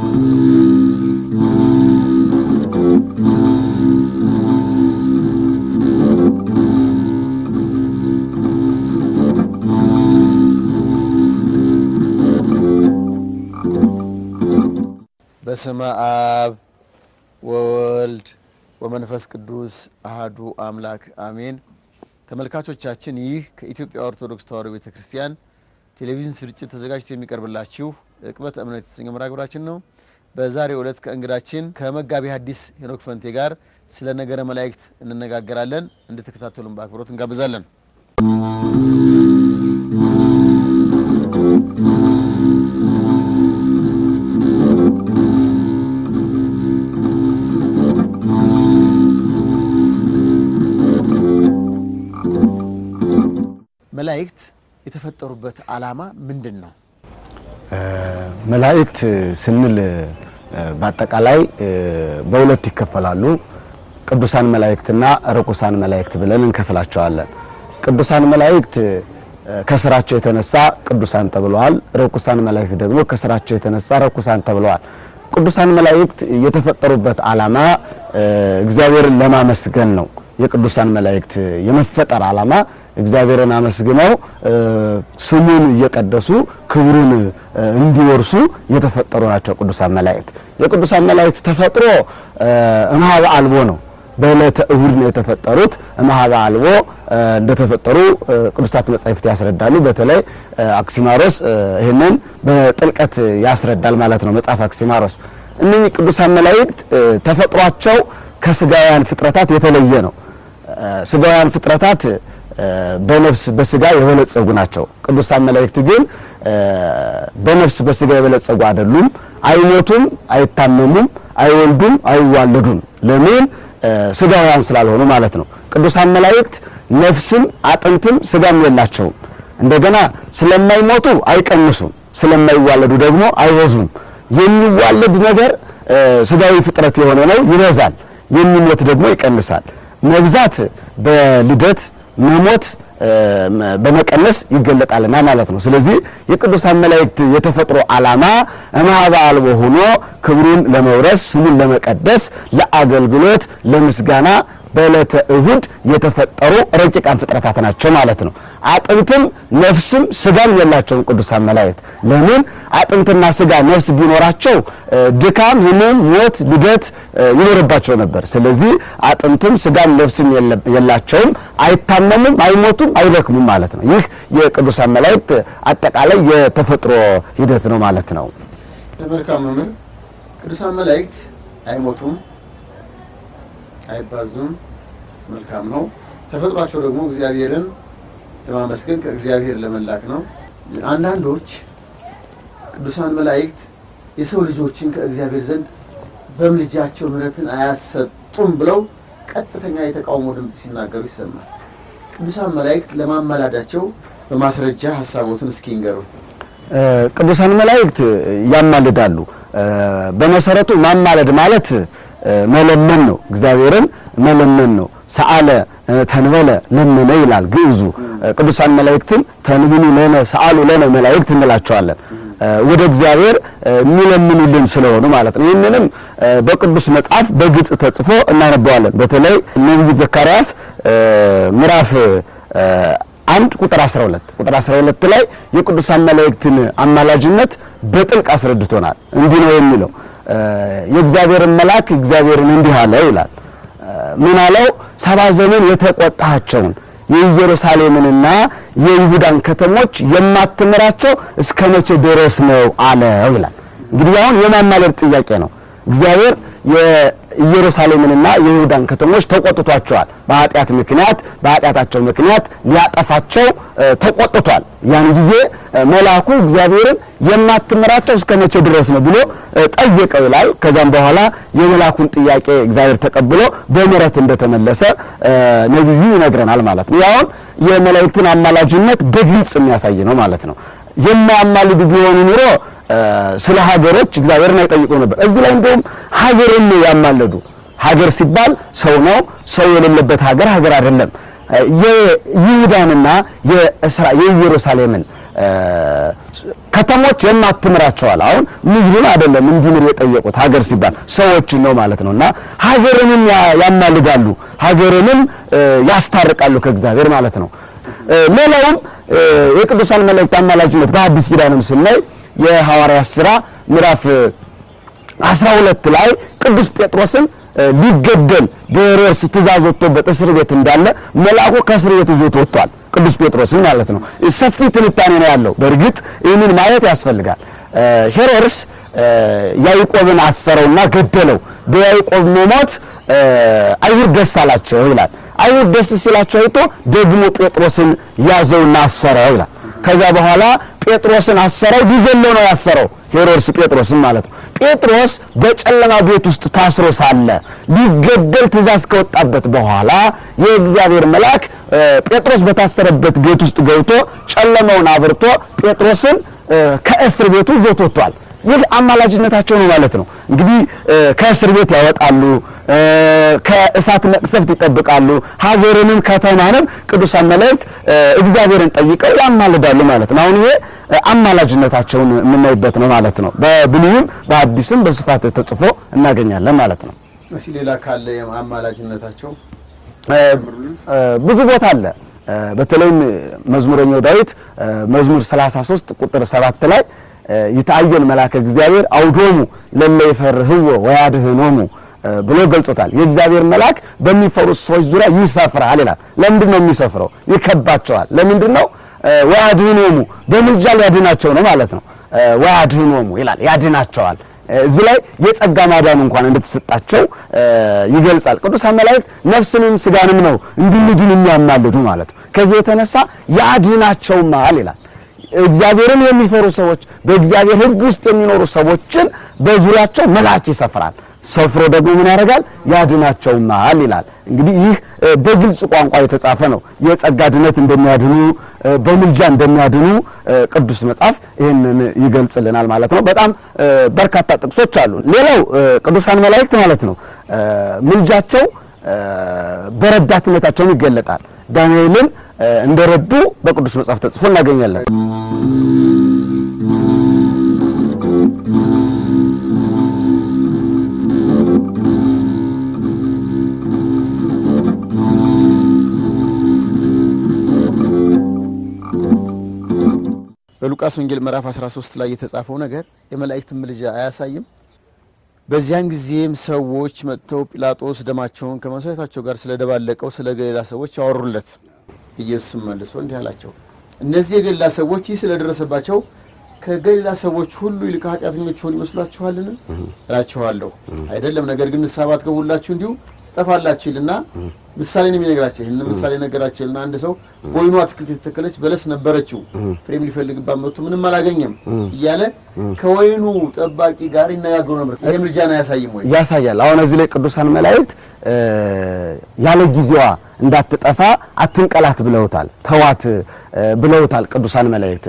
በስመ አብ ወወልድ ወመንፈስ ቅዱስ አህዱ አምላክ አሜን። ተመልካቾቻችን ይህ ከኢትዮጵያ ኦርቶዶክስ ተዋሕዶ ቤተ ክርስቲያን ቴሌቪዥን ስርጭት ተዘጋጅቶ የሚቀርብላችሁ ዕቅበተ እምነት የተሰኘው መርሃ ግብራችን ነው። በዛሬው ዕለት ከእንግዳችን ከመጋቢ ሐዲስ ሄኖክ ፈንቴ ጋር ስለ ነገረ መላእክት እንነጋገራለን። እንድትከታተሉን በአክብሮት እንጋብዛለን። መላእክት የተፈጠሩበት ዓላማ ምንድን ነው? መላእክት ስንል በአጠቃላይ በሁለት ይከፈላሉ። ቅዱሳን መላእክትና ርኩሳን መላእክት ብለን እንከፍላቸዋለን። ቅዱሳን መላእክት ከስራቸው የተነሳ ቅዱሳን ተብለዋል። ርኩሳን መላእክት ደግሞ ከስራቸው የተነሳ ርኩሳን ተብለዋል። ቅዱሳን መላእክት የተፈጠሩበት ዓላማ እግዚአብሔርን ለማመስገን ነው። የቅዱሳን መላእክት የመፈጠር ዓላማ እግዚአብሔርን አመስግነው ስሙን እየቀደሱ ክብሩን እንዲወርሱ የተፈጠሩ ናቸው። ቅዱሳን መላእክት የቅዱሳን መላእክት ተፈጥሮ እምኀበ አልቦ ነው። በዕለተ እሁድ ነው የተፈጠሩት። እምኀበ አልቦ እንደተፈጠሩ ቅዱሳት መጻሕፍት ያስረዳሉ። በተለይ አክሲማሮስ ይህንን በጥልቀት ያስረዳል ማለት ነው። መጽሐፍ አክሲማሮስ እነኚህ ቅዱሳን መላእክት ተፈጥሯቸው ከስጋውያን ፍጥረታት የተለየ ነው። ስጋውያን ፍጥረታት በነፍስ በስጋ የበለጸጉ ናቸው። ቅዱሳን መላእክት ግን በነፍስ በስጋ የበለጸጉ አይደሉም። አይሞቱም፣ አይታመሙም፣ አይወልዱም፣ አይዋለዱም። ለምን? ስጋውያን ስላልሆኑ ማለት ነው። ቅዱሳን መላእክት ነፍስም አጥንትም ስጋም የላቸውም። እንደገና ስለማይሞቱ አይቀንሱም፣ ስለማይዋለዱ ደግሞ አይበዙም። የሚዋለድ ነገር ስጋዊ ፍጥረት የሆነ ነው፣ ይበዛል። የሚሞት ደግሞ ይቀንሳል። መብዛት በልደት መሞት በመቀነስ ይገለጣልና ማለት ነው። ስለዚህ የቅዱሳን መላእክት የተፈጥሮ ዓላማ እምኀበ አልቦ ሆኖ ክብሩን ለመውረስ ስሙን ለመቀደስ ለአገልግሎት፣ ለምስጋና በዕለተ እሁድ የተፈጠሩ ረቂቃን ፍጥረታት ናቸው ማለት ነው። አጥንትም ነፍስም ስጋም የላቸውም ቅዱሳን መላእክት። ለምን? አጥንትና ስጋ ነፍስ ቢኖራቸው ድካም፣ ሕመም፣ ሞት፣ ልደት ይኖርባቸው ነበር። ስለዚህ አጥንትም ስጋም ነፍስም የላቸውም፣ አይታመሙም፣ አይሞቱም፣ አይደክሙም ማለት ነው። ይህ የቅዱሳን መላእክት አጠቃላይ የተፈጥሮ ሂደት ነው ማለት ነው። መልካም መምህር፣ ቅዱሳን መላእክት አይሞቱም አይባዙም። መልካም ነው። ተፈጥሯቸው ደግሞ እግዚአብሔርን ለማመስገን ከእግዚአብሔር ለመላክ ነው። አንዳንዶች ቅዱሳን መላእክት የሰው ልጆችን ከእግዚአብሔር ዘንድ በምልጃቸው ምሕረትን አያሰጡም ብለው ቀጥተኛ የተቃውሞ ድምፅ ሲናገሩ ይሰማል። ቅዱሳን መላእክት ለማመላዳቸው በማስረጃ ሀሳቦትን እስኪ ይንገሩ። ቅዱሳን መላእክት ያማልዳሉ። በመሰረቱ ማማለድ ማለት መለመን ነው። እግዚአብሔርን መለመን ነው። ሰአለ ተንበለ ለመነ ይላል ግዕዙ። ቅዱሳን መላእክትን ተንብኑ ለነ ሰአሉ ለነ መላእክት እንላቸዋለን። ወደ እግዚአብሔር የሚለምኑልን ስለሆኑ ማለት ነው። ይህንንም በቅዱስ መጽሐፍ በግልጽ ተጽፎ እናነበዋለን። በተለይ ነቢዩ ዘካርያስ ምዕራፍ አንድ ቁጥር 12 ቁጥር 12 ላይ የቅዱሳን መላእክትን አማላጅነት በጥልቅ አስረድቶናል። እንዲህ ነው የሚለው የእግዚአብሔርን መልአክ እግዚአብሔርን እንዲህ አለው ይላል። ምን አለው? ሰባ ዘመን የተቆጣቸውን የኢየሩሳሌምንና የይሁዳን ከተሞች የማትምራቸው እስከ መቼ ድረስ ነው አለው ይላል። እንግዲህ አሁን የማማለድ ጥያቄ ነው። እግዚአብሔር የኢየሩሳሌምንና የይሁዳን ከተሞች ተቆጥቷቸዋል። በኃጢአት ምክንያት በኃጢአታቸው ምክንያት ሊያጠፋቸው ተቆጥቷል። ያን ጊዜ መልአኩ እግዚአብሔርን የማትምራቸው እስከ መቼ ድረስ ነው ብሎ ጠየቀው ይላል። ከዛም በኋላ የመልአኩን ጥያቄ እግዚአብሔር ተቀብሎ በምሕረት እንደተመለሰ ነቢዩ ይነግረናል ማለት ነው። ያውን የመላእክትን አማላጅነት በግልጽ የሚያሳይ ነው ማለት ነው። የማያማልዱ ቢሆኑ ኑሮ ስለ ሀገሮች እግዚአብሔርን አይጠይቁ ነበር። እዚህ ላይ እንደውም ሀገርን ነው ያማለዱ። ሀገር ሲባል ሰው ነው። ሰው የሌለበት ሀገር ሀገር አይደለም። የይሁዳንና የኢየሩሳሌምን ከተሞች የማትምራቸዋል። አሁን ምድሩን አይደለም እንዲምር የጠየቁት ሀገር ሲባል ሰዎችን ነው ማለት ነው። እና ሀገርንም ያማልዳሉ፣ ሀገርንም ያስታርቃሉ ከእግዚአብሔር ማለት ነው። ሌላውም የቅዱሳን መላእክት አማላጅነት በአዲስ ኪዳንም ስናይ የሐዋርያት ሥራ ምዕራፍ 12 ላይ ቅዱስ ጴጥሮስን ሊገደል በሄሮድስ ትእዛዝ ወጥቶበት እስር ቤት እንዳለ መልአኩ ከእስር ቤት ይዞት ወጥቷል። ቅዱስ ጴጥሮስን ማለት ነው። ሰፊ ትንታኔ ነው ያለው። በእርግጥ ይህንን ማየት ያስፈልጋል። ሄሮድስ ያዕቆብን አሰረውና ገደለው። በያዕቆብ መሞት አይሁድ ደስ አላቸው ይላል። አይሁድ ደስ ሲላቸው አይቶ ደግሞ ጴጥሮስን ያዘውና አሰረው ይላል። ከዛ በኋላ ጴጥሮስን አሰረው። ሊገለው ነው ያሰረው ሄሮድስ ጴጥሮስን ማለት ነው። ጴጥሮስ በጨለማ ቤት ውስጥ ታስሮ ሳለ ሊገደል ትእዛዝ ከወጣበት በኋላ የእግዚአብሔር መልአክ ጴጥሮስ በታሰረበት ቤት ውስጥ ገብቶ ጨለማውን አብርቶ ጴጥሮስን ከእስር ቤቱ ይዞት ወጥቷል። ይህ አማላጅነታቸው ነው ማለት ነው። እንግዲህ ከእስር ቤት ያወጣሉ፣ ከእሳት መቅሰፍት ይጠብቃሉ፣ ሀገርንም ከተማንም ቅዱሳን መላእክት እግዚአብሔርን ጠይቀው ያማልዳሉ ማለት ነው። አሁን ይሄ አማላጅነታቸውን የምናይበት ነው ማለት ነው። በብሉይም በአዲስም በስፋት ተጽፎ እናገኛለን ማለት ነው። እስኪ ሌላ ካለ አማላጅነታቸው ብዙ ቦታ አለ። በተለይም መዝሙረኛው ዳዊት መዝሙር 33 ቁጥር 7 ላይ ይታየን መልአከ እግዚአብሔር አውዶሙ ለለ ይፈርህዎ ወያድህኖሙ ብሎ ገልጾታል። የእግዚአብሔር መልአክ በሚፈሩት ሰዎች ዙሪያ ይሰፍራል ይላል። ለምንድን ነው የሚሰፍረው? ይከባቸዋል። ለምንድን ነው? ወያድህኖሙ በምልጃ ሊያድናቸው ነው ማለት ነው። ወያድህኖሙ ይላል፣ ያድናቸዋል። እዚህ ላይ የጸጋ ማዳን እንኳን እንደተሰጣቸው ይገልጻል። ቅዱሳን መላእክት ነፍስንም ስጋንም ነው እንዲድኑ የሚያማልዱ ማለት ነው። ከዚህ የተነሳ ያድናቸውማል ይላል። እግዚአብሔርን የሚፈሩ ሰዎች በእግዚአብሔር ሕግ ውስጥ የሚኖሩ ሰዎችን በዙሪያቸው መልአክ ይሰፍራል። ሰፍሮ ደግሞ ምን ያደርጋል? ያድናቸውማል ይላል። እንግዲህ ይህ በግልጽ ቋንቋ የተጻፈ ነው። የጸጋ ድነት እንደሚያድኑ በምልጃ እንደሚያድኑ ቅዱስ መጽሐፍ ይህንን ይገልጽልናል ማለት ነው። በጣም በርካታ ጥቅሶች አሉ። ሌላው ቅዱሳን መላእክት ማለት ነው ምልጃቸው በረዳትነታቸውን ይገለጣል። ዳንኤልን እንደረዱ በቅዱስ መጽሐፍ ተጽፎ እናገኛለን። በሉቃስ ወንጌል ምዕራፍ 13 ላይ የተጻፈው ነገር የመላእክትን ምልጃ አያሳይም? በዚያን ጊዜም ሰዎች መጥተው ጲላጦስ ደማቸውን ከመስዋዕታቸው ጋር ስለደባለቀው ስለ ገሊላ ሰዎች አወሩለት። ኢየሱስም መልሶ እንዲህ አላቸው፣ እነዚህ የገሊላ ሰዎች ይህ ስለደረሰባቸው ከገሊላ ሰዎች ሁሉ ይልቅ ኃጢአተኞች ሆኑ ይመስሏችኋልን? እላችኋለሁ አይደለም። ነገር ግን ንስሐ ባትገቡላችሁ እንዲሁ ትጠፋላችሁ ይልና ምሳሌ ነው የሚነግራቸው። ይህን ምሳሌ ነገራቸው ይልና አንድ ሰው በወይኑ አትክልት የተተከለች በለስ ነበረችው፣ ፍሬም ሊፈልግባት መጥቶ ምንም አላገኘም እያለ ከወይኑ ጠባቂ ጋር ይነጋገሩ ነበር። ይህ ምልጃን አያሳይም ወይ? ያሳያል። አሁን እዚህ ላይ ቅዱሳን መላእክት ያለ ጊዜዋ እንዳትጠፋ አትንቀላት ብለውታል፣ ተዋት ብለውታል። ቅዱሳን መላእክት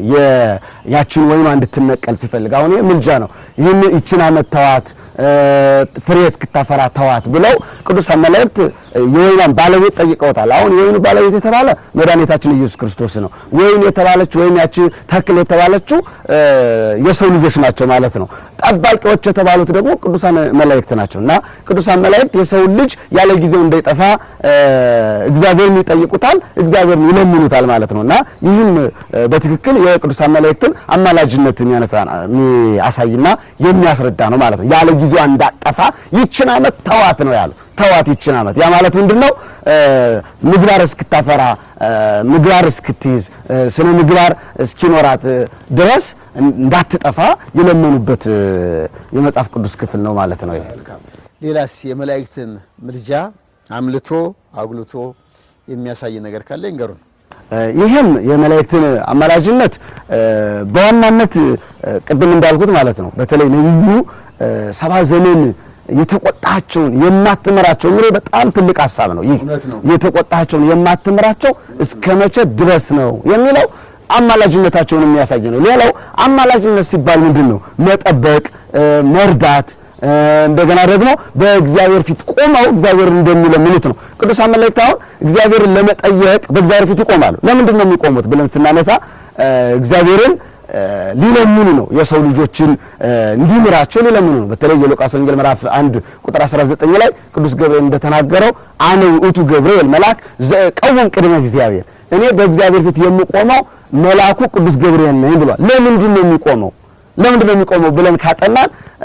ያችን ወይኗ እንድትነቀል ሲፈልግ አሁን ይህ ምልጃ ነው። ይህን ይችን ዓመት ተዋት ፍሬ እስክታፈራ ተዋት ብለው ቅዱሳን መላእክት የወይኗን ባለቤት ጠይቀውታል። አሁን የወይኑ ባለቤት የተባለ መድኃኒታችን ኢየሱስ ክርስቶስ ነው። ወይን የተባለች ወይም ያቺ ተክል የተባለችው የሰው ልጆች ናቸው ማለት ነው። ጠባቂዎች የተባሉት ደግሞ ቅዱሳን መላእክት ናቸው እና ቅዱሳን መላእክት የሰውን ልጅ ያለ ጊዜው እንዳይጠፋ እግዚአብሔርን ይጠይቁታል፣ እግዚአብሔርን ይለምኑታል ማለት ነው እና ይህም በትክክል የቅዱሳን መላእክትን አማላጅነት የሚያሳይና የሚያስረዳ ነው ማለት ነው። ያለ ጊዜዋ እንዳጠፋ ይችን ዓመት ተዋት ነው ያለው። ተዋት ይችን ዓመት ያ ማለት ምንድነው? ምግባር እስክታፈራ ምግባር እስክትይዝ ስነ ምግባር እስኪኖራት ድረስ እንዳትጠፋ የለመኑበት የመጽሐፍ ቅዱስ ክፍል ነው ማለት ነው። ሌላስ የመላእክትን ምልጃ አምልቶ አጉልቶ የሚያሳይ ነገር ካለ ይንገሩን። ይህም የመላእክትን አማላጅነት በዋናነት ቅድም እንዳልኩት ማለት ነው። በተለይ ነብዩ ሰባ ዘመን የተቆጣቸውን የማትምራቸው እንግዲህ በጣም ትልቅ ሀሳብ ነው። ይህ እውነት ነው። የተቆጣቸውን የማትምራቸው እስከ መቼ ድረስ ነው የሚለው አማላጅነታቸውን የሚያሳይ ነው። ሌላው አማላጅነት ሲባል ምንድን ነው? መጠበቅ፣ መርዳት እንደገና ደግሞ በእግዚአብሔር ፊት ቆመው እግዚአብሔርን እንደሚለምኑት ነው። ቅዱሳን መላእክት አሁን እግዚአብሔርን ለመጠየቅ በእግዚአብሔር ፊት ይቆማሉ። ለምንድን ነው የሚቆሙት ብለን ስናነሳ እግዚአብሔርን ሊለምኑ ነው። የሰው ልጆችን እንዲምራቸው ሊለምኑ ነው። በተለይ የሉቃስ ወንጌል ምዕራፍ 1 ቁጥር 19 ላይ ቅዱስ ገብርኤል እንደተናገረው አነ ውእቱ ገብርኤል መልአክ ዘቀውም ቅድመ እግዚአብሔር፣ እኔ በእግዚአብሔር ፊት የምቆመው መልአኩ ቅዱስ ገብርኤል ነኝ ብሏል። ለምንድን ነው የሚቆመው? ለምንድን ነው የሚቆመው ብለን ካጠናን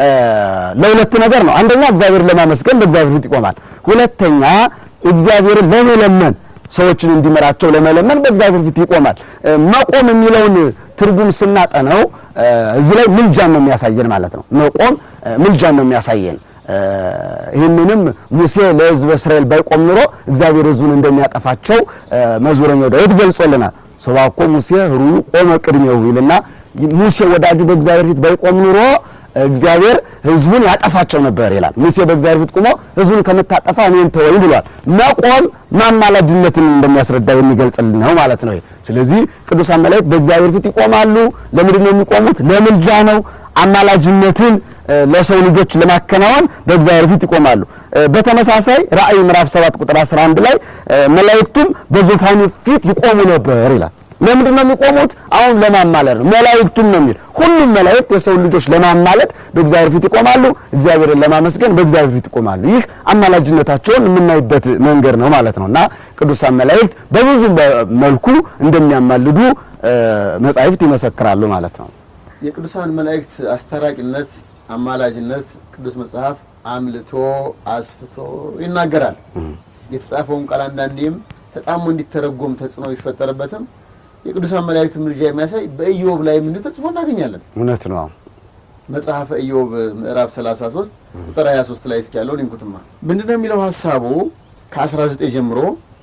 ለሁለት ነገር ነው። አንደኛ እግዚአብሔርን ለማመስገን በእግዚአብሔር ፊት ይቆማል። ሁለተኛ እግዚአብሔርን ለመለመን ሰዎችን እንዲመራቸው ለመለመን በእግዚአብሔር ፊት ይቆማል። መቆም የሚለውን ትርጉም ስናጠነው እዚህ ላይ ምልጃን ነው የሚያሳየን ማለት ነው። መቆም ምልጃን ነው የሚያሳየን። ይህንንም ሙሴ ለሕዝበ እስራኤል ባይቆም ኑሮ እግዚአብሔር ሕዝቡን እንደሚያጠፋቸው መዝሙረኛው ዳዊት ገልጾልናል። ሰባኮ ሙሴ ኅሩዩ ቆመ ቅድሜሁ ይልና ሙሴ ወዳጁ በእግዚአብሔር ፊት ባይቆም ኑሮ እግዚአብሔር ሕዝቡን ያጠፋቸው ነበር ይላል። ሙሴ በእግዚአብሔር ፊት ቆሞ ሕዝቡን ከምታጠፋ እኔን ተወኝ ብሏል። መቆም ማማለድነትን እንደሚያስረዳ የሚገልጽልን ነው ማለት ነው። ስለዚህ ቅዱሳን መላእክት በእግዚአብሔር ፊት ይቆማሉ። ለምንድን ነው የሚቆሙት? ለምልጃ ነው። አማላጅነትን ለሰው ልጆች ለማከናወን በእግዚአብሔር ፊት ይቆማሉ። በተመሳሳይ ራእይ ምዕራፍ 7 ቁጥር 11 ላይ መላእክቱም በዙፋኑ ፊት ይቆሙ ነበር ይላል። ለምንድን ነው የሚቆሙት? አሁን ለማማለድ ነው። መላእክቱም ነው የሚል ሁሉም መላእክት የሰው ልጆች ለማማለድ በእግዚአብሔር ፊት ይቆማሉ። እግዚአብሔርን ለማመስገን በእግዚአብሔር ፊት ይቆማሉ። ይህ አማላጅነታቸውን የምናይበት መንገድ ነው ማለት ነው እና ቅዱሳን መላእክት በብዙ መልኩ እንደሚያማልዱ መጻሕፍት ይመሰክራሉ ማለት ነው። የቅዱሳን መላእክት አስታራቂነት፣ አማላጅነት ቅዱስ መጽሐፍ አምልቶ አስፍቶ ይናገራል። የተጻፈውን ቃል አንዳንዴም ተጣሞ እንዲተረጎም ተጽዕኖ ቢፈጠርበትም የቅዱሳን መላእክት ምልጃ የሚያሳይ በኢዮብ ላይ ምን ተጽፎ እናገኛለን። እውነት ነው። መጽሐፈ ኢዮብ ምዕራፍ 33 ቁጥር 23 ላይ እስኪ ያለውን እንኩትማ ምንድነው የሚለው ሀሳቡ ከ19 ጀምሮ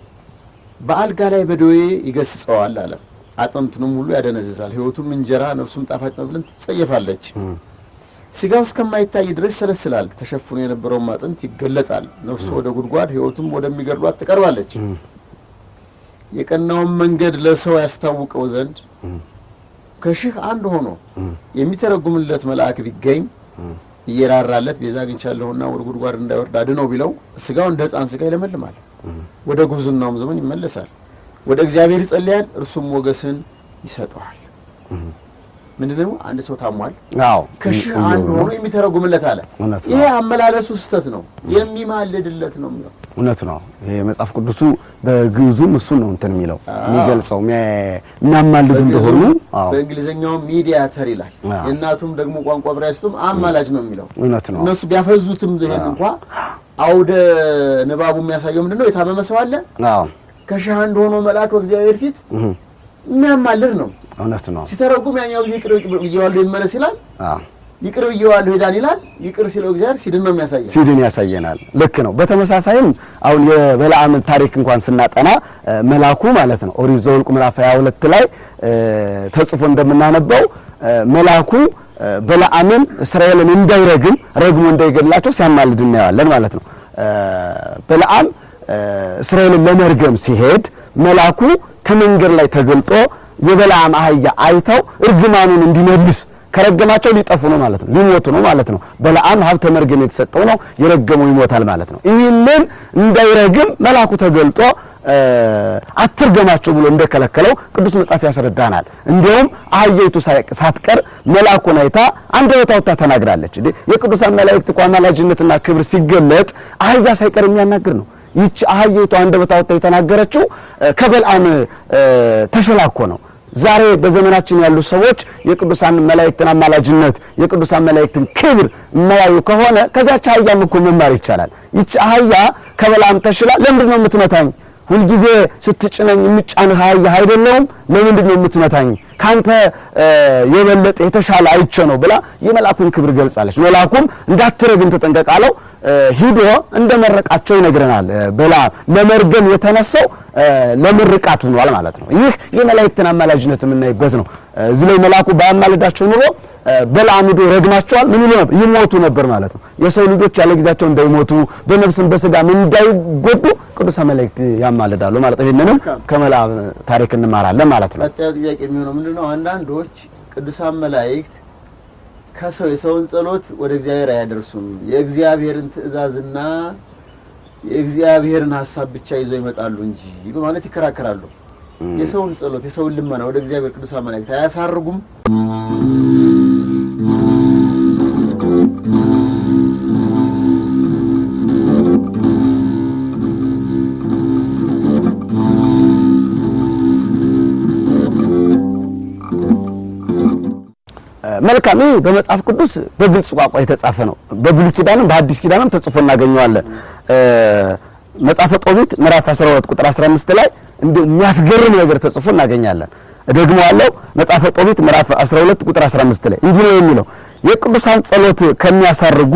በአልጋ ላይ በደዌ ይገስጸዋል አለ። አጥንቱንም ሁሉ ያደነዝዛል። ሕይወቱም እንጀራ ነፍሱም ጣፋጭ መብልን ትጸየፋለች። ስጋው እስከማይታይ ድረስ ይሰለስላል። ተሸፍኖ የነበረውም አጥንት ይገለጣል። ነፍሱ ወደ ጉድጓድ ሕይወቱም ወደሚገድሏት ትቀርባለች። የቀናውን መንገድ ለሰው ያስታውቀው ዘንድ ከሺህ አንድ ሆኖ የሚተረጉምለት መልአክ ቢገኝ እየራራለት ቤዛ አግኝቻለሁና ወደ ጉድጓድ እንዳይወርድ አድነው ቢለው ስጋው እንደ ሕፃን ስጋ ይለመልማል፣ ወደ ጉብዝናውም ዘመን ይመለሳል። ወደ እግዚአብሔር ይጸልያል፣ እርሱም ሞገስን ይሰጠዋል። ምንድነው? አንድ ሰው ታሟል፣ አዎ ከሺህ አንድ ሆኖ የሚተረጉምለት አለ። እውነት ነው። ይሄ አመላለሱ ስህተት ነው፣ የሚማልድለት ነው የሚለው እውነት ነው። ይሄ መጽሐፍ ቅዱሱ በግዕዙም እሱን ነው እንትን የሚለው የሚገልጸው የሚያማልዱ እንደሆኑ። አዎ በእንግሊዝኛው ሚዲያተር ይላል። አዎ። የእናቱም ደግሞ ቋንቋ ዕብራይስጡም አማላጅ ነው የሚለው። እውነት ነው። እነሱ ቢያፈዙትም ይሄን እንኳ አውደ ንባቡ የሚያሳየው ምንድነው? የታመመ ሰው አለ አዎ ከሺህ አንድ ሆኖ መልአክ በእግዚአብሔር ፊት የሚያማልድ ነው። እውነት ነው። ሲተረጉም ያኛው ጊዜ ይቅር ብዬዋለሁ ይመለስ ይላል፣ አዎ ይቅር ብዬዋለሁ ሄዳን ይላል። ይቅር ሲለው እግዚአብሔር ሲድን ነው የሚያሳየው። ሲድን ያሳየናል። ልክ ነው። በተመሳሳይም አሁን የበለዓምን ታሪክ እንኳን ስናጠና እ መልአኩ ማለት ነው ኦሪት ዘኍልቍ ምዕራፍ 22 ላይ እ ተጽፎ እንደምናነበው እ መልአኩ እ በለዓምን እስራኤልን እንዳይረግም ረግሞ እንዳይገድላቸው ሲያማልድ እናየዋለን ማለት ነው። እ በለዓም እ እስራኤልን ለመርገም ሲሄድ መልአኩ ከመንገድ ላይ ተገልጦ የበለዓም አህያ አይተው እርግማኑን እንዲመልስ ከረገማቸው ሊጠፉ ነው ማለት ነው፣ ሊሞቱ ነው ማለት ነው። በለዓም ሀብተ መርገም የተሰጠው ነው፣ የረገመው ይሞታል ማለት ነው። ይህንን እንዳይረግም መልአኩ ተገልጦ እ አትርገማቸው ብሎ እንደከለከለው ቅዱስ መጽሐፍ ያስረዳናል። እንዲሁም አህያይቱ ሳይ- ሳትቀር መልአኩን አይታ አንደበቷ አውጥታ ተናግራለች። እንዴ የቅዱሳን መላእክት እኮ አማላጅነትና ክብር ሲገለጥ አህያ ሳይቀር የሚያናግር ነው። ይቺ አህያይቱ አንደበቷ አውጥታ የተናገረችው እ ከበለዓም እ ተሸላኮ ነው። ዛሬ በዘመናችን ያሉ ሰዎች የቅዱሳን መላእክትን አማላጅነት የቅዱሳን መላእክትን ክብር የማያዩ ከሆነ ከዛች አህያም እኮ መማር ይቻላል። ይቺ አህያ ከበለዓም ተሽላ ለምንድን ነው የምትመታኝ? ሁልጊዜ ስትጭነኝ የምጫንህ አህያ አይደለሁም? ለምንድን ነው የምትመታኝ? ካንተ እ የበለጠ የተሻለ አይቼ ነው ብላ የመልአኩን ክብር ገልጻለች። መልአኩም እንዳትረግም ተጠንቀቅ አለው። እ ሂዶ እንደመረቃቸው ይነግረናል። እ በለዓም ለመርገም የተነሳው እ ለምርቃት ሆኗል ማለት ነው። ይህ የመላእክትን አማላጅነት የምናይበት ነው። እ እዚህ ላይ መልአኩ ባያማልዳቸው ኑሮ እ በለዓም ሂዶ ረግማቸዋል። ምን ይሉ ነበር? ይሞቱ ነበር ማለት ነው። የሰው ልጆች ያለ ጊዜያቸው እንዳይሞቱ በነፍስም በስጋም እንዳይጎዱ ቅዱሳን መላእክት ያማልዳሉ ማለት ነው። ይህንንም ከበለዓም ታሪክ እንማራለን ማለት ነው። ቀጣዩ ጥያቄ የሚሆነው ምንድነው? አንዳንዶች ቅዱሳን መላእክት ከሰው የሰውን ጸሎት ወደ እግዚአብሔር አያደርሱም፣ የእግዚአብሔርን ትእዛዝና የእግዚአብሔርን ሀሳብ ብቻ ይዘው ይመጣሉ እንጂ በማለት ይከራከራሉ። የሰውን ጸሎት የሰውን ልመና ወደ እግዚአብሔር ቅዱሳን መላእክት አያሳርጉም? መልካም ይህ በመጽሐፍ ቅዱስ በግልጽ ቋንቋ የተጻፈ ነው። በብሉይ ኪዳንም በሐዲስ ኪዳንም ተጽፎ እናገኘዋለን። መጽሐፈ ጦቢት ምዕራፍ 12 ቁጥር 15 ላይ እንዲሁ የሚያስገርም ነገር ተጽፎ እናገኛለን። ደግሞ አለው መጽሐፈ ጦቢት ምዕራፍ 12 ቁጥር 15 ላይ እንዲህ ነው የሚለው የቅዱሳን ጸሎት ከሚያሳርጉ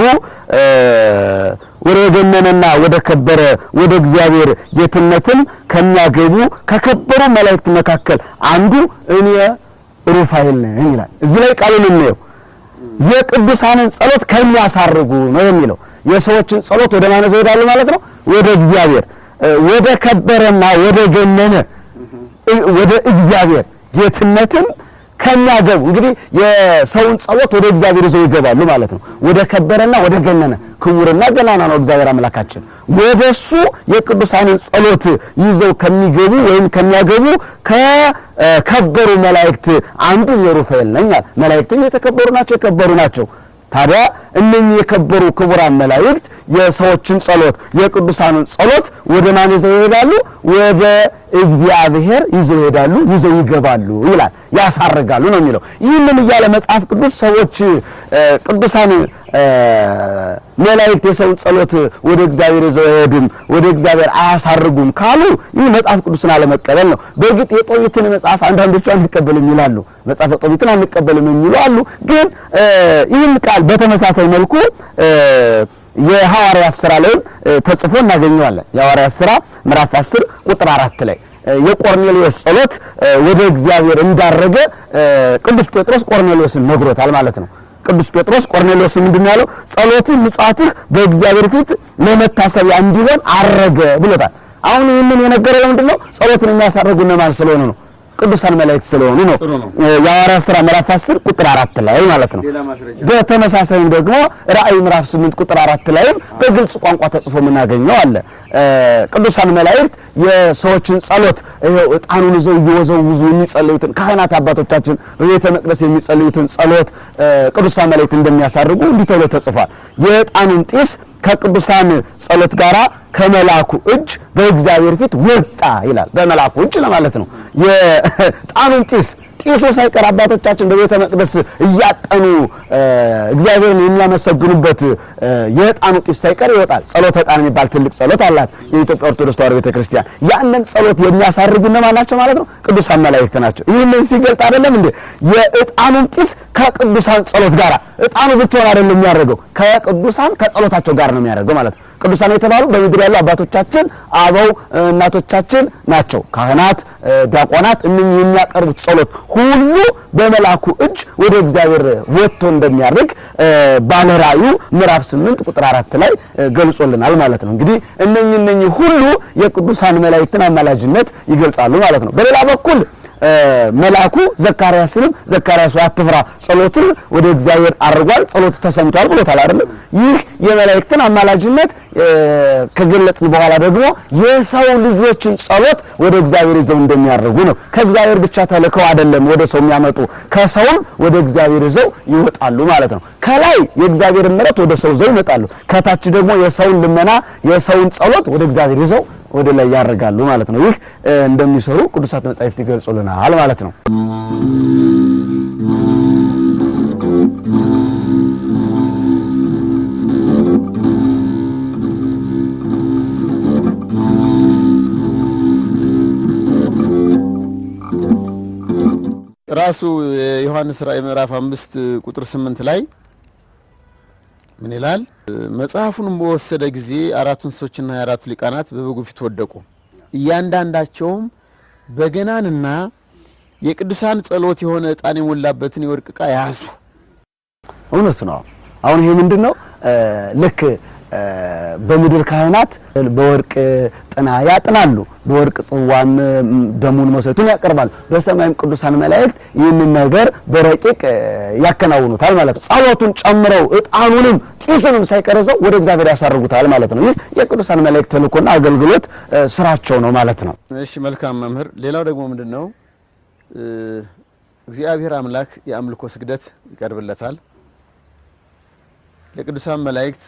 ወደ ገነነና ወደ ከበረ ወደ እግዚአብሔር ጌትነትም ከሚያገቡ ከከበሩ መላእክት መካከል አንዱ እኔ ሩፋኤል ነኝ ይላል። እዚህ ላይ ቃሉን እንየው። የቅዱሳንን ጸሎት ከሚያሳርጉ ነው የሚለው። የሰዎችን ጸሎት ወደ ማን ይዘው ይሄዳሉ ማለት ነው? ወደ እግዚአብሔር፣ ወደ ከበረና ወደ ገነነ ወደ እግዚአብሔር ጌትነትን ከሚያገቡ እንግዲህ የሰውን ጸሎት ወደ እግዚአብሔር ይዘው ይገባሉ ማለት ነው። ወደ ከበረና ወደ ገነነ ክቡርና ገናና ነው እግዚአብሔር አምላካችን። ወደሱ የቅዱሳንን ጸሎት ይዘው ከሚገቡ ወይም ከሚያገቡ ከከበሩ መላእክት አንዱ የሩፋኤል ነኝ አለ። መላእክትም የተከበሩ ናቸው፣ የከበሩ ናቸው። ታዲያ እነኚህ የከበሩ ክቡራን መላእክት የሰዎችን ጸሎት የቅዱሳንን ጸሎት ወደ ማን ይዘው ይሄዳሉ? ወደ እግዚአብሔር ይዘው ይሄዳሉ፣ ይዘው ይገባሉ ይላል። ያሳርጋሉ ነው የሚለው። ይህንን እያለ መጽሐፍ ቅዱስ ሰዎች ቅዱሳን መላእክት የሰውን ጸሎት ወደ እግዚአብሔር ይዘው አይሄዱም፣ ወደ እግዚአብሔር አያሳርጉም ካሉ ይህ መጽሐፍ ቅዱስን አለመቀበል ነው። በእርግጥ የጦቢትን መጽሐፍ አንዳንዶቹ አንቀበልም ይላሉ። መጽሐፈ ጦቢትን አንቀበልም የሚሉ አሉ። ግን ይህን ቃል በተመሳሳይ መልኩ የሐዋርያት ሥራ ላይም ተጽፎ እናገኘዋለን። የሐዋርያት ሥራ ምዕራፍ 10 ቁጥር አራት ላይ የቆርኔሌዎስ ጸሎት ወደ እግዚአብሔር እንዳረገ ቅዱስ ጴጥሮስ ቆርኔሌዎስን ነግሮታል ማለት ነው። ቅዱስ ጴጥሮስ ቆርኔሌዎስ ምንድን ነው ያለው? ጸሎትህ ምጽአትህ በእግዚአብሔር ፊት ለመታሰቢያ እንዲሆን አረገ ብሎታል። አሁን ይህንን የነገረው ለምንድን ነው? ጸሎትን የሚያሳርጉ እነማን ስለሆኑ ነው? ቅዱሳን መላእክት ስለሆኑ ነው። ጥሩ ነው። የሐዋርያት ሥራ ምዕራፍ 10 ቁጥር አራት ላይ ማለት ነው። ሌላ ማስረጃ በተመሳሳይም ደግሞ ራእይ ምዕራፍ 8 ቁጥር አራት ላይም በግልጽ ቋንቋ ተጽፎ የምናገኘው አለ። ቅዱሳን መላእክት የሰዎችን ጸሎት ይኸው ዕጣኑን ይዘው እየወዘውዙ የሚጸልዩትን ካህናት አባቶቻችን በቤተ መቅደስ የሚጸልዩትን ጸሎት ቅዱሳን መላእክት እንደሚያሳርጉ እንዲህ ተብሎ ተጽፏል። የዕጣኑን ጢስ ከቅዱሳን ጸሎት ጋራ ከመላኩ እጅ በእግዚአብሔር ፊት ወጣ ይላል። በመላኩ እጅ ለማለት ነው። የዕጣኑን ጢስ ጢሱ ሳይቀር አባቶቻችን በቤተ መቅደስ እያጠኑ እግዚአብሔርን የሚያመሰግኑበት የዕጣኑ ጢስ ሳይቀር ይወጣል። ጸሎተ ዕጣን የሚባል ትልቅ ጸሎት አላት የኢትዮጵያ ኦርቶዶክስ ተዋሕዶ ቤተክርስቲያን። ያንን ጸሎት የሚያሳርጉ እነማን ናቸው ማለት ነው? ቅዱሳን መላእክት ናቸው። ይህንን ሲገልጥ አይደለም እንዴ የዕጣኑን ጢስ ከቅዱሳን ጸሎት ጋር ዕጣኑ ብቻውን አይደለም የሚያደርገው ከቅዱሳን ከጸሎታቸው ጋር ነው የሚያደርገው ማለት ነው። ቅዱሳን የተባሉ በምድር ያሉ አባቶቻችን አበው እናቶቻችን ናቸው። ካህናት፣ ዲያቆናት እነኚህ የሚያቀርቡት ጸሎት ሁሉ በመላኩ እጅ ወደ እግዚአብሔር ወጥቶ እንደሚያደርግ ባለ ራእዩ ምዕራፍ 8 ቁጥር አራት ላይ ገልጾልናል ማለት ነው። እንግዲህ እነኚህ እነኚህ ሁሉ የቅዱሳን መላእክትን አማላጅነት ይገልጻሉ ማለት ነው። በሌላ በኩል መልአኩ ዘካርያስንም ዘካርያስ ሆይ አትፍራ፣ ጸሎትህ ወደ እግዚአብሔር አድርጓል፣ ጸሎት ተሰምቷል ብሎታል አይደለም። ይህ የመላእክትን አማላጅነት ከገለጽን በኋላ ደግሞ የሰው ልጆችን ጸሎት ወደ እግዚአብሔር ይዘው እንደሚያደርጉ ነው። ከእግዚአብሔር ብቻ ተልከው አይደለም ወደ ሰው የሚያመጡ ከሰውም ወደ እግዚአብሔር ይዘው ይወጣሉ ማለት ነው። ከላይ የእግዚአብሔርን ምሕረት ወደ ሰው ይዘው ይመጣሉ። ከታች ደግሞ የሰውን ልመና የሰውን ጸሎት ወደ እግዚአብሔር ይዘው ወደ ላይ ያደርጋሉ ማለት ነው። ይህ እንደሚሰሩ ቅዱሳት መጻሕፍት ይገልጹልናል ማለት ነው። ራሱ የዮሐንስ ራእይ ምዕራፍ አምስት ቁጥር ስምንት ላይ ምን ይላል? መጽሐፉንም በወሰደ ጊዜ አራቱ እንስሶችና የአራቱ ሊቃናት በበጉ ፊት ወደቁ። እያንዳንዳቸውም በገናንና የቅዱሳን ጸሎት የሆነ ዕጣን የሞላበትን የወርቅ ዕቃ ያዙ። እውነት ነው። አሁን ይሄ ምንድን ነው? ልክ በምድር ካህናት በወርቅ ጥና ያጥናሉ፣ በወርቅ ጽዋም ደሙን መሥዋዕቱን ያቀርባሉ። በሰማይም ቅዱሳን መላእክት ይህንን ነገር በረቂቅ ያከናውኑታል ማለት ነው። ጸሎቱን ጨምረው ዕጣኑንም ጢሱንም ሳይቀረዘው ወደ እግዚአብሔር ያሳርጉታል ማለት ነው። ይህ የቅዱሳን መላእክት ተልእኮና አገልግሎት ስራቸው ነው ማለት ነው። እሺ መልካም መምህር። ሌላው ደግሞ ምንድን ነው? እግዚአብሔር አምላክ የአምልኮ ስግደት ይቀርብለታል። ለቅዱሳን መላእክት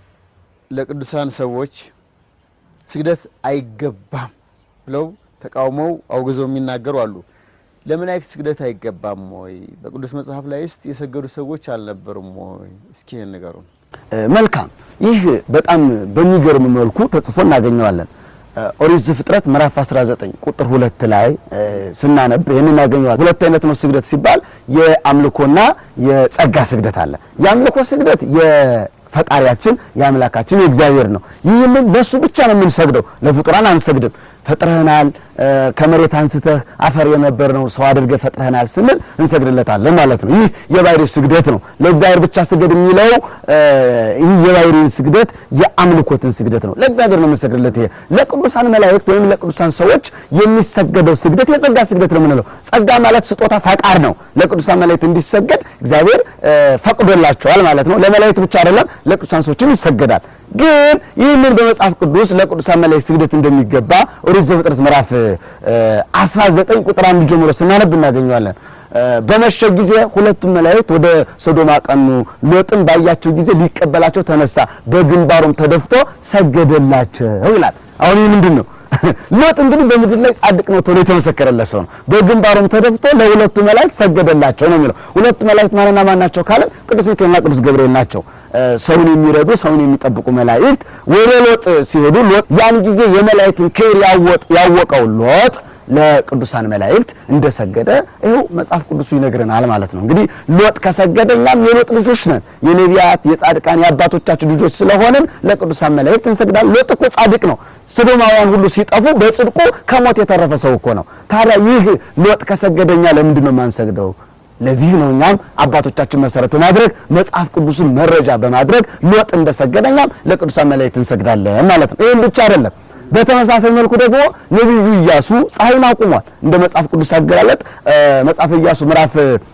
ለቅዱሳን ሰዎች ስግደት አይገባም ብለው ተቃውመው አውግዘው የሚናገሩ አሉ። ለመላእክት ስግደት አይገባም ወይ? በቅዱስ መጽሐፍ ላይ እስቲ የሰገዱ ሰዎች አልነበሩም ወይ? እስኪ ይህን ንገሩን። መልካም። ይህ በጣም በሚገርም መልኩ ተጽፎ እናገኘዋለን። ኦሪት ዘፍጥረት ምዕራፍ 19 ቁጥር ሁለት ላይ ስናነብ ይህን እናገኘዋለን። ሁለት አይነት ነው ስግደት ሲባል የአምልኮና የጸጋ ስግደት አለ። የአምልኮ ስግደት የፈጣሪያችን የአምላካችን የእግዚአብሔር ነው። ይህንን ለሱ ብቻ ነው የምንሰግደው፣ ለፍጡራን አንሰግድም። ፈጥረህናል፣ ከመሬት አንስተህ አፈር የነበርነው ሰው አድርገህ ፈጥረህናል ስንል እንሰግድለታለን ማለት ነው። ይህ የባህሪ ስግደት ነው። ለእግዚአብሔር ብቻ ስገድ የሚለው ይህ የባህሪን ስግደት የአምልኮትን ስግደት ነው። ለእግዚአብሔር ነው የምንሰግድለት። ይሄ ለቅዱሳን መላእክት ወይም ለቅዱሳን ሰዎች የሚሰገደው ስግደት የጸጋ ስግደት ነው የምንለው። ጸጋ ማለት ስጦታ ፈቃድ ነው። ለቅዱሳን መላእክት እንዲሰገድ እግዚአብሔር ፈቅዶላቸዋል ማለት ነው። ለመላእክት ብቻ አይደለም፣ ለቅዱሳን ሰዎችም ይሰገዳል። ግን ይህንን በመጽሐፍ ቅዱስ ለቅዱሳን መላእክት ስግደት እንደሚገባ ኦሪት ዘፍጥረት ምዕራፍ 19 ቁጥር አንድ ጀምሮ ስናነብ እናገኘዋለን። በመሸ ጊዜ ሁለቱም መላእክት ወደ ሶዶም አቀኑ። ሎጥም ባያቸው ጊዜ ሊቀበላቸው ተነሳ፣ በግንባሩም ተደፍቶ ሰገደላቸው ይላል። አሁን ይህ ምንድን ነው? ሎጥ እንግዲህ በምድር ላይ ጻድቅ ነው ተብሎ የተመሰከረለት ሰው ነው። በግንባሩም ተደፍቶ ለሁለቱ መላእክት ሰገደላቸው ነው የሚለው። ሁለቱ መላእክት ማንና ማን ናቸው ካለን ቅዱስ ሚካኤልና ቅዱስ ገብርኤል ናቸው። ሰውን የሚረዱ ሰውን የሚጠብቁ መላእክት ወደ ሎጥ ሲሄዱ ሎጥ ያን ጊዜ የመላእክትን ክብር ያወቀው ሎጥ ለቅዱሳን መላእክት እንደሰገደ ይኸው መጽሐፍ ቅዱሱ ይነግረናል ማለት ነው። እንግዲህ ሎጥ ከሰገደ እኛም የሎጥ ልጆች ነን። የነቢያት የጻድቃን የአባቶቻችን ልጆች ስለሆንን ለቅዱሳን መላእክት እንሰግዳለን። ሎጥ እኮ ጻድቅ ነው። ሶዶማውያን ሁሉ ሲጠፉ በጽድቁ ከሞት የተረፈ ሰው እኮ ነው። ታዲያ ይህ ሎጥ ከሰገደ እኛ ለምንድን ነው የማንሰግደው? ለዚህ ነው እኛም አባቶቻችን መሰረት በማድረግ መጽሐፍ ቅዱስን መረጃ በማድረግ ሎጥ እንደሰገደ እኛም ለቅዱሳን መላእክት እንሰግዳለን ማለት ነው። ይህም ብቻ አይደለም። በተመሳሳይ መልኩ ደግሞ ነቢዩ ኢያሱ ፀሐይን አቁሟል። እንደ መጽሐፍ ቅዱስ አገላለጥ መጽሐፍ ኢያሱ ምዕራፍ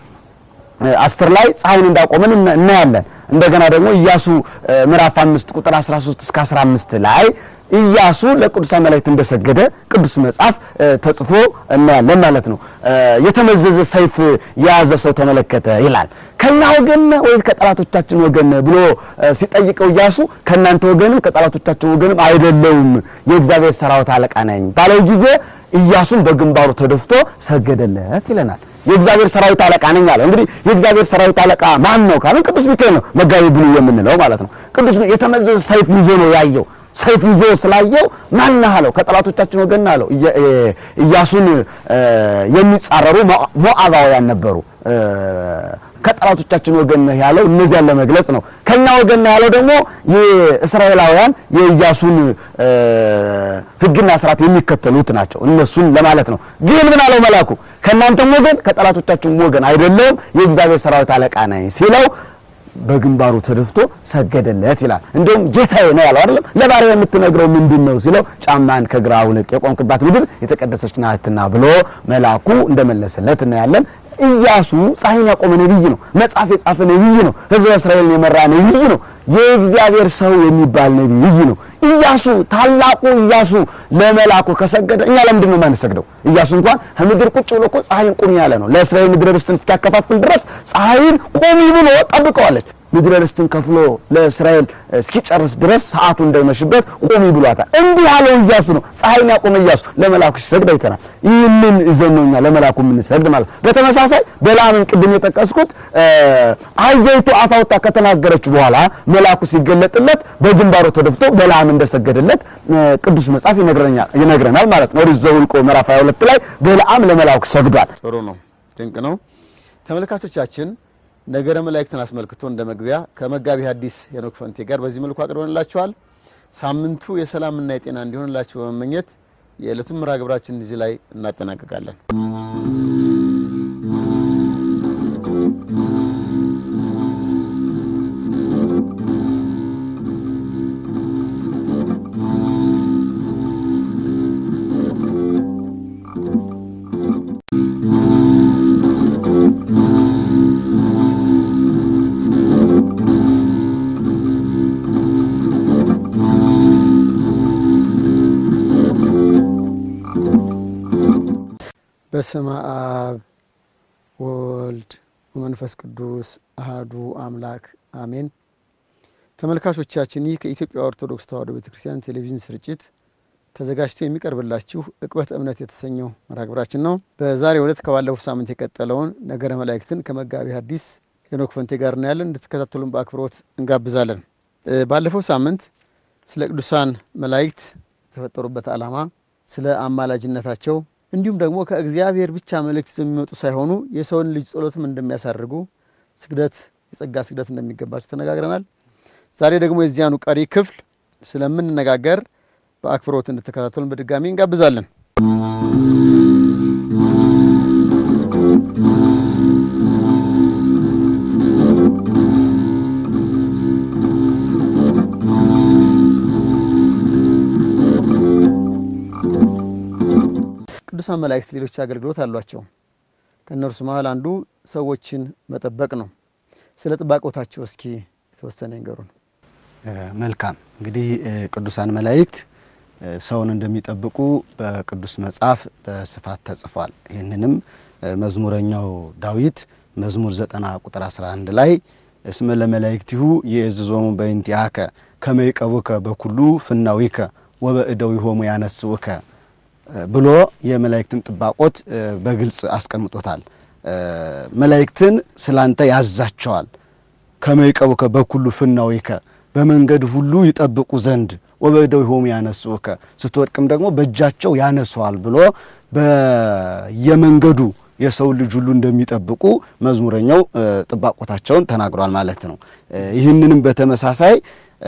አስር ላይ ፀሐይን እንዳቆመን እናያለን። እንደገና ደግሞ ኢያሱ ምዕራፍ አምስት ቁጥር 13 እስከ 15 ላይ ኢያሱ ለቅዱሳን መላእክት እንደሰገደ ቅዱስ መጽሐፍ ተጽፎ እናያለን ማለት ነው። የተመዘዘ ሰይፍ የያዘ ሰው ተመለከተ ይላል። ከኛ ወገን ወይ ከጠላቶቻችን ወገን ብሎ ሲጠይቀው ኢያሱ ከእናንተ ወገንም ከጠላቶቻችን ወገንም አይደለውም የእግዚአብሔር ሰራዊት አለቃ ነኝ ባለው ጊዜ ኢያሱን በግንባሩ ተደፍቶ ሰገደለት ይለናል። የእግዚአብሔር ሰራዊት አለቃ ነኝ አለ። እንግዲህ የእግዚአብሔር ሰራዊት አለቃ ማን ነው ካለን ቅዱስ ሚካኤል ነው፣ መጋቢ ብሉይ የምንለው ማለት ነው። ቅዱስ የተመዘዘ ሰይፍ ይዞ ነው ያየው። ሰይፍ ይዞ ስላየው ማን አለው? ከጠላቶቻችን ወገን አለው። ኢያሱን የሚጻረሩ ሞዓባውያን ነበሩ። ከጠላቶቻችን ወገን ነህ ያለው እነዚያን ለመግለጽ ነው። ከኛ ወገን ነህ ያለው ደግሞ የእስራኤላውያን የኢያሱን ሕግና ስርዓት የሚከተሉት ናቸው። እነሱን ለማለት ነው። ግን ምን አለው መልአኩ? ከእናንተም ወገን ከጠላቶቻችን ወገን አይደለውም የእግዚአብሔር ሰራዊት አለቃ ነኝ ሲለው በግንባሩ ተደፍቶ ሰገደለት ይላል። እንዲሁም ጌታዬ ነው ያለው አይደለም። ለባሪያ የምትነግረው ምንድን ነው ሲለው ጫማን ከግራ አውልቅ የቆምክባት ምድር የተቀደሰች ናትና ብሎ መልአኩ እንደመለሰለት እናያለን። ኢያሱ ፀሐይን ያቆመ ነቢይ ነው። መጽሐፍ የጻፈ ነቢይ ነው። ሕዝበ እስራኤልን የመራ ነቢይ ነው። የእግዚአብሔር ሰው የሚባል ነቢይ ነው። ኢያሱ ታላቁ ኢያሱ ለመልአኩ ከሰገደ እኛ ለምንድን ነው የማንሰግደው? ኢያሱ እንኳን ከምድር ቁጭ ብሎ እኮ ፀሐይን ቁሚ ያለ ነው። ለእስራኤል ምድረ ርስትን እስኪያከፋፍል ድረስ ፀሐይን ቁሚ ብሎ ጠብቀዋለች። ምድረ ርስትን ከፍሎ ለእስራኤል እስኪጨርስ ድረስ ሰዓቱ እንዳይመሽበት ቁሚ ብሏታል። እንዲህ ያለው ኢያሱ ነው። ፀሐይን ያቆመ ኢያሱ ለመልአኩ ሲሰግድ አይተናል። ይህንን ይዘን ነው እኛ ለመልአኩ የምንሰግድ ማለት ነው። በተመሳሳይ በለዓምን ቅድም የጠቀስኩት አህያይቱ አፍ አውጥታ ከተናገረች በኋላ መልአኩ ሲገለጥለት በግንባሩ ተደፍቶ በለዓም እንደሰገደለት ቅዱስ መጽሐፍ ይነግረናል ማለት ነው። ኦሪት ዘኍልቍ ምዕራፍ 22 ላይ በለዓም ለመልአኩ ሰግዷል። ጥሩ ነው፣ ድንቅ ነው። ተመልካቾቻችን ነገረ መላእክትን አስመልክቶ እንደ መግቢያ ከመጋቢ ሐዲስ ሄኖክ ፈንቴ ጋር በዚህ መልኩ አቅርበንላችኋል። ሳምንቱ የሰላምና የጤና እንዲሆንላችሁ በመመኘት የዕለቱን ምራ ግብራችን እዚህ ላይ እናጠናቀቃለን። በስመ አብ ወወልድ ወመንፈስ ቅዱስ አህዱ አምላክ አሜን። ተመልካቾቻችን ይህ ከኢትዮጵያ ኦርቶዶክስ ተዋሕዶ ቤተ ክርስቲያን ቴሌቪዥን ስርጭት ተዘጋጅቶ የሚቀርብላችሁ ዕቅበተ እምነት የተሰኘው መርሃ ግብራችን ነው። በዛሬው ዕለት ከባለፈው ሳምንት የቀጠለውን ነገረ መላእክትን ከመጋቢ ሐዲስ ሄኖክ ፈንቴ ጋር እናያለን። እንድትከታተሉን በአክብሮት እንጋብዛለን። ባለፈው ሳምንት ስለ ቅዱሳን መላእክት የተፈጠሩበት ዓላማ፣ ስለ አማላጅነታቸው እንዲሁም ደግሞ ከእግዚአብሔር ብቻ መልእክት ይዘው የሚመጡ ሳይሆኑ የሰውን ልጅ ጸሎትም እንደሚያሳርጉ ስግደት፣ የጸጋ ስግደት እንደሚገባቸው ተነጋግረናል። ዛሬ ደግሞ የዚያኑ ቀሪ ክፍል ስለምንነጋገር በአክብሮት እንድትከታተሉን በድጋሚ እንጋብዛለን። ቅዱሳን መላእክት ሌሎች አገልግሎት አሏቸው። ከእነርሱ መሀል አንዱ ሰዎችን መጠበቅ ነው። ስለ ጥባቆታቸው እስኪ የተወሰነ ይንገሩን። መልካም እንግዲህ ቅዱሳን መላእክት ሰውን እንደሚጠብቁ በቅዱስ መጽሐፍ በስፋት ተጽፏል። ይህንንም መዝሙረኛው ዳዊት መዝሙር 90 ቁጥር 11 ላይ እስመ ለመላእክቲሁ ይእዝዞሙ በእንቲአከ ከመ ይቀቡከ በኩሉ ፍናዊከ ወበእደዊሆሙ ያነስውከ ብሎ የመላእክትን ጥባቆት በግልጽ አስቀምጦታል። መላእክትን ስላንተ ያዛቸዋል። ከመ ይቀቡከ በኩሉ ፍናዊከ በመንገድ ሁሉ ይጠብቁ ዘንድ ወበእደዊሆሙ ያነስኡከ ስትወድቅም ደግሞ በእጃቸው ያነሷል ብሎ በየመንገዱ የሰው ልጅ ሁሉ እንደሚጠብቁ መዝሙረኛው ጥባቆታቸውን ተናግሯል ማለት ነው። ይህንንም በተመሳሳይ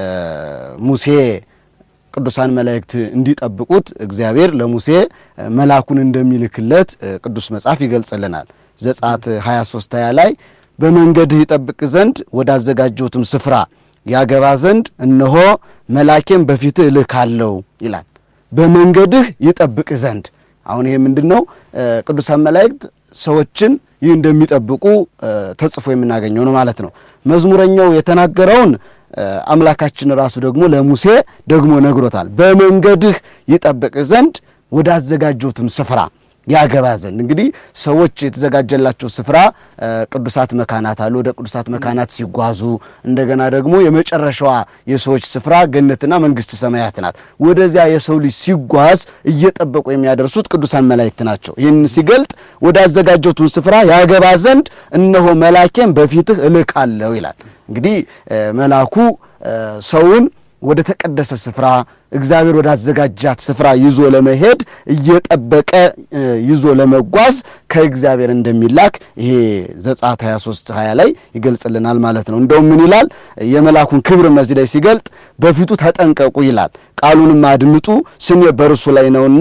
ሙሴ ቅዱሳን መላእክት እንዲጠብቁት እግዚአብሔር ለሙሴ መልአኩን እንደሚልክለት ቅዱስ መጽሐፍ ይገልጽልናል። ዘጸአት 23 20 ላይ በመንገድህ ይጠብቅ ዘንድ ወዳዘጋጀሁትም ስፍራ ያገባ ዘንድ እነሆ መላኬም በፊትህ እልካለሁ ይላል። በመንገድህ ይጠብቅ ዘንድ አሁን ይሄ ምንድን ነው? ቅዱሳን መላእክት ሰዎችን ይህ እንደሚጠብቁ ተጽፎ የምናገኘው ነው ማለት ነው። መዝሙረኛው የተናገረውን አምላካችን ራሱ ደግሞ ለሙሴ ደግሞ ነግሮታል። በመንገድህ ይጠብቅ ዘንድ ወዳዘጋጀሁትም ስፍራ ያገባ ዘንድ እንግዲህ ሰዎች የተዘጋጀላቸው ስፍራ ቅዱሳት መካናት አሉ። ወደ ቅዱሳት መካናት ሲጓዙ እንደገና ደግሞ የመጨረሻዋ የሰዎች ስፍራ ገነትና መንግስት ሰማያት ናት። ወደዚያ የሰው ልጅ ሲጓዝ እየጠበቁ የሚያደርሱት ቅዱሳን መላእክት ናቸው። ይህን ሲገልጥ ወዳዘጋጀሁትን ስፍራ ያገባ ዘንድ እነሆ መላኬን በፊትህ እልካለሁ ይላል። እንግዲህ መልአኩ ሰውን ወደ ተቀደሰ ስፍራ እግዚአብሔር ወዳዘጋጃት ስፍራ ይዞ ለመሄድ እየጠበቀ ይዞ ለመጓዝ ከእግዚአብሔር እንደሚላክ ይሄ ዘጸአት 23 20 ላይ ይገልጽልናል ማለት ነው። እንደውም ምን ይላል? የመልአኩን ክብር መዚህ ላይ ሲገልጥ በፊቱ ተጠንቀቁ ይላል። ቃሉንም አድምጡ ስሜ በእርሱ ላይ ነውና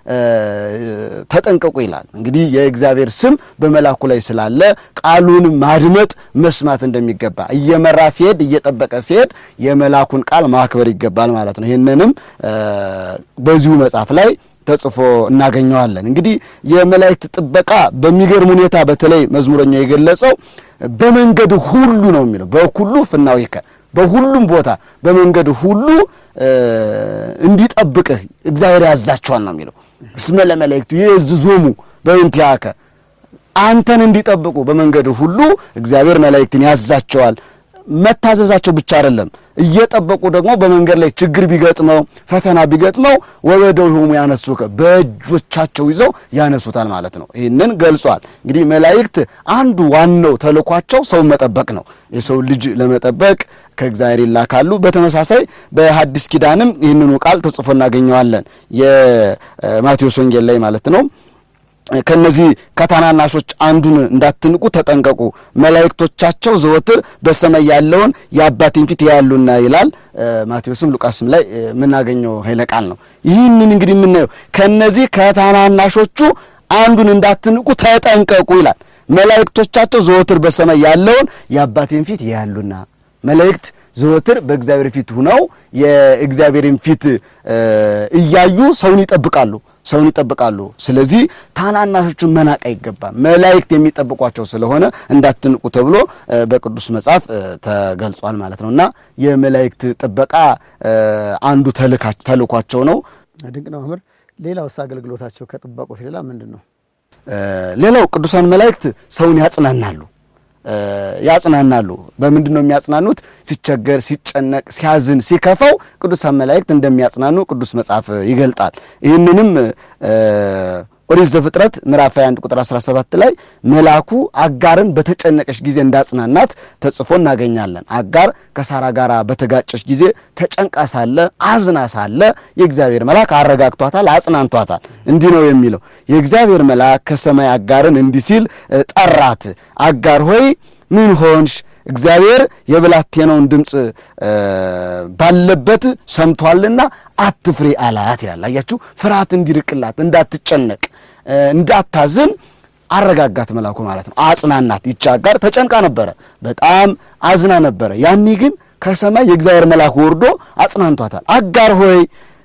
ተጠንቀቁ ይላል። እንግዲህ የእግዚአብሔር ስም በመልአኩ ላይ ስላለ ቃሉን ማድመጥ መስማት እንደሚገባ እየመራ ሲሄድ እየጠበቀ ሲሄድ የመልአኩን ቃል ማክበር ይገባል ማለት ነው። ይህንንም በዚሁ መጽሐፍ ላይ ተጽፎ እናገኘዋለን። እንግዲህ የመላእክት ጥበቃ በሚገርም ሁኔታ በተለይ መዝሙረኛው የገለጸው በመንገድ ሁሉ ነው የሚለው በኩሉ ፍናዊከ በሁሉም ቦታ በመንገድ ሁሉ እንዲጠብቅህ እግዚአብሔር ያዛቸዋል ነው የሚለው። እስመ ለመላእክቱ ይእዝዞሙ በእንቲአከ አንተን እንዲጠብቁ በመንገድ ሁሉ እግዚአብሔር መላእክትን ያዛቸዋል። መታዘዛቸው ብቻ አይደለም፣ እየጠበቁ ደግሞ በመንገድ ላይ ችግር ቢገጥመው ፈተና ቢገጥመው ወበእደዊሆሙ ያነሱከ በእጆቻቸው ይዘው ያነሱታል ማለት ነው። ይህንን ገልጿል። እንግዲህ መላእክት አንዱ ዋናው ተልኳቸው ሰውን መጠበቅ ነው። የሰው ልጅ ለመጠበቅ ከእግዚአብሔር ይላካሉ። በተመሳሳይ በሐዲስ ኪዳንም ይህንኑ ቃል ተጽፎ እናገኘዋለን። የማቴዎስ ወንጌል ላይ ማለት ነው። ከነዚህ ከታናናሾች አንዱን እንዳትንቁ ተጠንቀቁ፣ መላእክቶቻቸው ዘወትር በሰማይ ያለውን የአባቴን ፊት ያያሉና ይላል። ማቴዎስም ሉቃስም ላይ የምናገኘው ኃይለ ቃል ነው። ይህንን እንግዲህ የምናየው ከነዚህ ከታናናሾቹ አንዱን እንዳትንቁ ተጠንቀቁ ይላል። መላእክቶቻቸው ዘወትር በሰማይ ያለውን የአባቴን ፊት ያያሉና መላእክት ዘወትር በእግዚአብሔር ፊት ሁነው የእግዚአብሔርን ፊት እያዩ ሰውን ይጠብቃሉ ሰውን ይጠብቃሉ። ስለዚህ ታናናሾቹን መናቅ አይገባም። መላእክት የሚጠብቋቸው ስለሆነ እንዳትንቁ ተብሎ በቅዱስ መጽሐፍ ተገልጿል ማለት ነው እና የመላእክት ጥበቃ አንዱ ተልኳቸው ነው። ድንቅ ነው መምህር። ሌላውስ አገልግሎታቸው ከጥባቆት ሌላ ምንድን ነው? ሌላው ቅዱሳን መላእክት ሰውን ያጽናናሉ ያጽናናሉ። በምንድን ነው የሚያጽናኑት? ሲቸገር፣ ሲጨነቅ፣ ሲያዝን፣ ሲከፋው ቅዱሳን መላእክት እንደሚያጽናኑ ቅዱስ መጽሐፍ ይገልጣል። ይህንንም ኦሪት ዘፍጥረት ምዕራፍ 21 ቁጥር 17 ላይ መልአኩ አጋርን በተጨነቀች ጊዜ እንዳጽናናት ተጽፎ እናገኛለን። አጋር ከሳራ ጋር በተጋጨች ጊዜ ተጨንቃ ሳለ አዝና ሳለ የእግዚአብሔር መልአክ አረጋግቷታል፣ አጽናንቷታል። እንዲህ ነው የሚለው የእግዚአብሔር መልአክ ከሰማይ አጋርን እንዲህ ሲል ጠራት፣ አጋር ሆይ ምን ሆንሽ? እግዚአብሔር የብላቴናውን ድምፅ ባለበት ሰምቷልና አትፍሪ አላት ይላል። አያችሁ፣ ፍርሃት እንዲርቅላት እንዳትጨነቅ፣ እንዳታዝን አረጋጋት መልአኩ ማለት ነው። አጽናናት። ይቺ አጋር ተጨንቃ ነበረ፣ በጣም አዝና ነበረ። ያኔ ግን ከሰማይ የእግዚአብሔር መልአክ ወርዶ አጽናንቷታል። አጋር ሆይ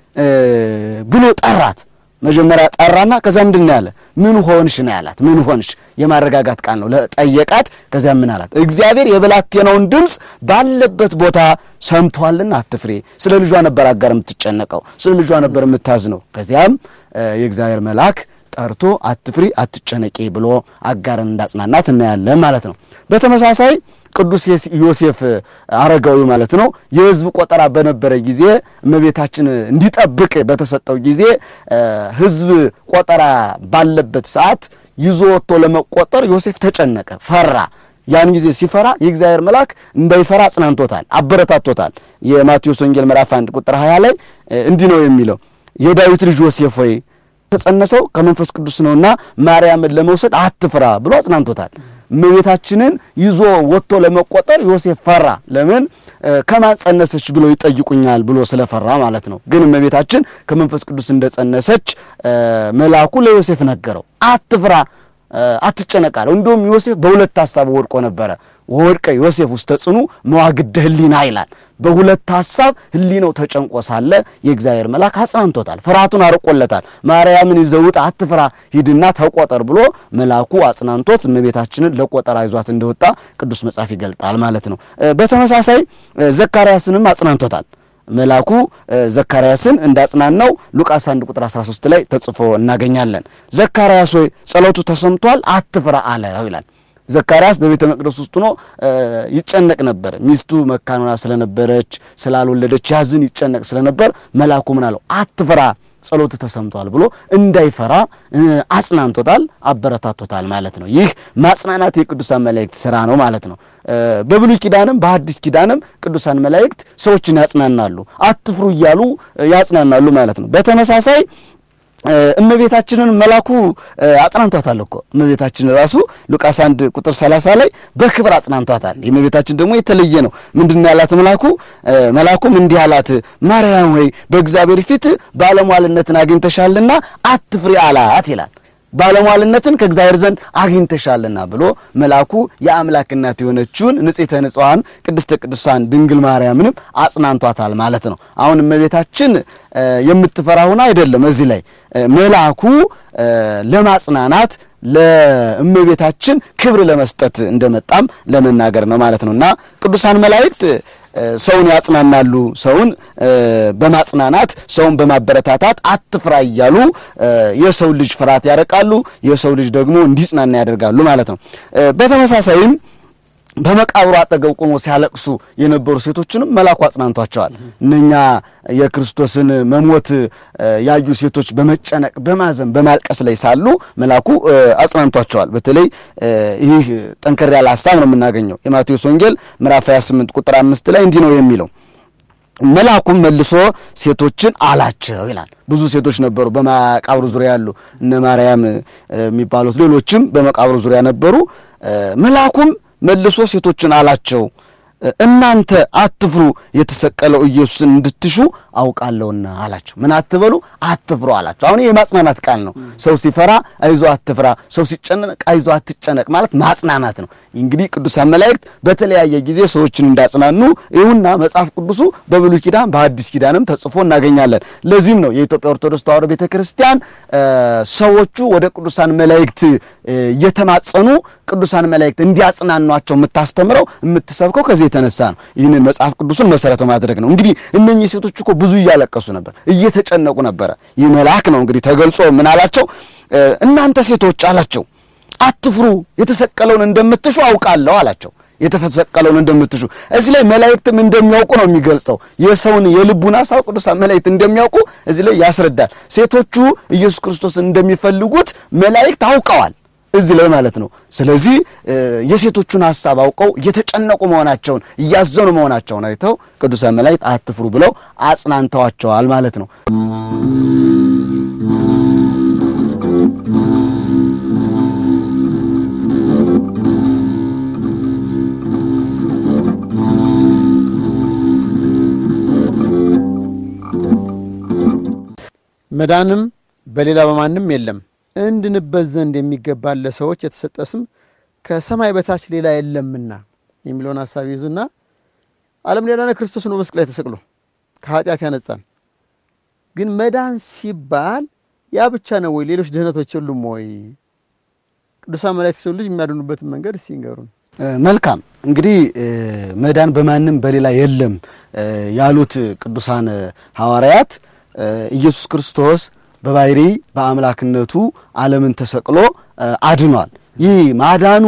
ብሎ ጠራት። መጀመሪያ ጠራና ከዛ ምንድን ነው ያለ? ምን ሆንሽ ነው ያላት። ምን ሆንሽ የማረጋጋት ቃል ነው ለጠየቃት። ከዚያ ምን አላት? እግዚአብሔር የብላቴናውን ድምፅ ባለበት ቦታ ሰምቷልና አትፍሬ። ስለ ልጇ ነበር አጋር የምትጨነቀው፣ ስለ ልጇ ነበር የምታዝነው። ከዚያም የእግዚአብሔር መልአክ ጠርቶ አትፍሪ፣ አትጨነቂ ብሎ አጋርን እንዳጽናናት እናያለን ማለት ነው። በተመሳሳይ ቅዱስ ዮሴፍ አረጋዊ ማለት ነው የሕዝብ ቆጠራ በነበረ ጊዜ እመቤታችን እንዲጠብቅ በተሰጠው ጊዜ ሕዝብ ቆጠራ ባለበት ሰዓት ይዞ ወጥቶ ለመቆጠር ዮሴፍ ተጨነቀ፣ ፈራ። ያን ጊዜ ሲፈራ የእግዚአብሔር መልአክ እንዳይፈራ አጽናንቶታል፣ አበረታቶታል። የማቴዎስ ወንጌል ምዕራፍ 1 ቁጥር 20 ላይ እንዲህ ነው የሚለው የዳዊት ልጅ ዮሴፍ ሆይ ተጸነሰው ከመንፈስ ቅዱስ ነውና ማርያምን ለመውሰድ አትፍራ ብሎ አጽናንቶታል። እመቤታችንን ይዞ ወጥቶ ለመቆጠር ዮሴፍ ፈራ። ለምን ከማን ጸነሰች ብሎ ይጠይቁኛል ብሎ ስለፈራ ማለት ነው። ግን እመቤታችን ከመንፈስ ቅዱስ እንደጸነሰች መልአኩ ለዮሴፍ ነገረው። አትፍራ፣ አትጨነቃለሁ። እንዲሁም ዮሴፍ በሁለት ሀሳብ ወድቆ ነበረ። ወድቀ ዮሴፍ ውስተ ጽኑ መዋግደ ህሊና ይላል። በሁለት ሀሳብ ህሊናው ተጨንቆ ሳለ የእግዚአብሔር መልአክ አጽናንቶታል፣ ፍርሃቱን አርቆለታል። ማርያምን ይዘውጥ አትፍራ፣ ሂድና ተቆጠር ብሎ መልአኩ አጽናንቶት እመቤታችንን ለቆጠራ ይዟት እንደወጣ ቅዱስ መጽሐፍ ይገልጣል ማለት ነው። በተመሳሳይ ዘካርያስንም አጽናንቶታል። መልአኩ ዘካርያስን እንዳጽናናው ሉቃስ 1 ቁጥር 13 ላይ ተጽፎ እናገኛለን። ዘካርያስ ሆይ ጸሎቱ ተሰምቷል፣ አትፍራ አለው ይላል። ዘካርያስ በቤተ መቅደስ ውስጥ ሆኖ ይጨነቅ ነበር። ሚስቱ መካን ሆና ስለነበረች ስላልወለደች ያዝን ይጨነቅ ስለነበር መልአኩ ምን አለው? አትፍራ ጸሎት ተሰምቷል ብሎ እንዳይፈራ አጽናንቶታል፣ አበረታቶታል ማለት ነው። ይህ ማጽናናት የቅዱሳን መላእክት ስራ ነው ማለት ነው። በብሉይ ኪዳንም በሐዲስ ኪዳንም ቅዱሳን መላእክት ሰዎችን ያጽናናሉ፣ አትፍሩ እያሉ ያጽናናሉ ማለት ነው። በተመሳሳይ እመቤታችንን መላኩ አጽናንቷታል እኮ እመቤታችን ራሱ ሉቃስ 1 ቁጥር 30 ላይ በክብር አጽናንቷታል። የእመቤታችን ደግሞ የተለየ ነው። ምንድን ያላት መላኩ መላኩም እንዲህ አላት፣ ማርያም ሆይ በእግዚአብሔር ፊት ባለሟልነትን አግኝተሻልና አትፍሪ አላት ይላል። ባለሟልነትን ከእግዚአብሔር ዘንድ አግኝተሻልና ብሎ መልአኩ የአምላክ እናት የሆነችውን ንጽሕተ ንጹሐን ቅድስተ ቅዱሳን ድንግል ማርያምንም አጽናንቷታል ማለት ነው። አሁን እመቤታችን የምትፈራ ሆና አይደለም። እዚህ ላይ መልአኩ ለማጽናናት ለእመቤታችን ክብር ለመስጠት እንደመጣም ለመናገር ነው ማለት ነው እና ቅዱሳን መላእክት ሰውን ያጽናናሉ። ሰውን በማጽናናት ሰውን በማበረታታት አትፍራ እያሉ የሰው ልጅ ፍርሃት ያረቃሉ። የሰው ልጅ ደግሞ እንዲጽናና ያደርጋሉ ማለት ነው። በተመሳሳይም በመቃብሩ አጠገብ ቆሞ ሲያለቅሱ የነበሩ ሴቶችንም መልአኩ አጽናንቷቸዋል። እነኛ የክርስቶስን መሞት ያዩ ሴቶች በመጨነቅ በማዘን በማልቀስ ላይ ሳሉ መልአኩ አጽናንቷቸዋል። በተለይ ይህ ጠንከር ያለ ሀሳብ ነው የምናገኘው የማቴዎስ ወንጌል ምዕራፍ 28 ቁጥር አምስት ላይ እንዲህ ነው የሚለው መልአኩም መልሶ ሴቶችን አላቸው ይላል። ብዙ ሴቶች ነበሩ በመቃብሩ ዙሪያ ያሉ እነ ማርያም የሚባሉት ሌሎችም በመቃብሩ ዙሪያ ነበሩ። መልአኩም መልሶ ሴቶችን አላቸው እናንተ አትፍሩ፣ የተሰቀለው ኢየሱስን እንድትሹ አውቃለሁና አላቸው። ምን አትበሉ፣ አትፍሩ አላቸው። አሁን የማጽናናት ቃል ነው። ሰው ሲፈራ አይዞ አትፍራ፣ ሰው ሲጨነቅ አይዞ አትጨነቅ ማለት ማጽናናት ነው። እንግዲህ ቅዱሳን መላእክት በተለያየ ጊዜ ሰዎችን እንዳጽናኑ ይሁንና መጽሐፍ ቅዱሱ በብሉይ ኪዳን በሐዲስ ኪዳንም ተጽፎ እናገኛለን። ለዚህም ነው የኢትዮጵያ ኦርቶዶክስ ተዋሕዶ ቤተ ክርስቲያን ሰዎቹ ወደ ቅዱሳን መላእክት እየተማጸኑ ቅዱሳን መላእክት እንዲያጽናኗቸው የምታስተምረው የምትሰብከው ከዚህ የተነሳ ነው። ይህንን መጽሐፍ ቅዱስን መሰረት በማድረግ ነው። እንግዲህ እነኚህ ሴቶች እኮ ብዙ እያለቀሱ ነበር፣ እየተጨነቁ ነበረ። ይህ መልአክ ነው እንግዲህ ተገልጾ ምን አላቸው? እናንተ ሴቶች አላቸው አትፍሩ፣ የተሰቀለውን እንደምትሹ አውቃለሁ አላቸው። የተሰቀለውን እንደምትሹ እዚህ ላይ መላእክትም እንደሚያውቁ ነው የሚገልጸው። የሰውን የልቡን ሐሳብ ቅዱሳን መላእክት እንደሚያውቁ እዚህ ላይ ያስረዳል። ሴቶቹ ኢየሱስ ክርስቶስን እንደሚፈልጉት መላእክት አውቀዋል እዚህ ላይ ማለት ነው። ስለዚህ የሴቶቹን ሐሳብ አውቀው እየተጨነቁ መሆናቸውን እያዘኑ መሆናቸውን አይተው ቅዱሳን መላእክት አትፍሩ ብለው አጽናንተዋቸዋል ማለት ነው። መዳንም በሌላ በማንም የለም እንድንበት ዘንድ የሚገባን ለሰዎች የተሰጠ ስም ከሰማይ በታች ሌላ የለምና የሚለውን ሀሳብ ይዙና ዓለምን ያዳነ ክርስቶስ ነው መስቀል ላይ ተሰቅሎ ከኃጢአት ያነጻን። ግን መዳን ሲባል ያ ብቻ ነው ወይ? ሌሎች ድህነቶች የሉም ወይ? ቅዱሳን መላእክት ሰው ልጅ የሚያድኑበትን መንገድ እስኪ ንገሩን። መልካም እንግዲህ መዳን በማንም በሌላ የለም ያሉት ቅዱሳን ሐዋርያት ኢየሱስ ክርስቶስ በባሕሪ በአምላክነቱ ዓለምን ተሰቅሎ አድኗል። ይህ ማዳኑ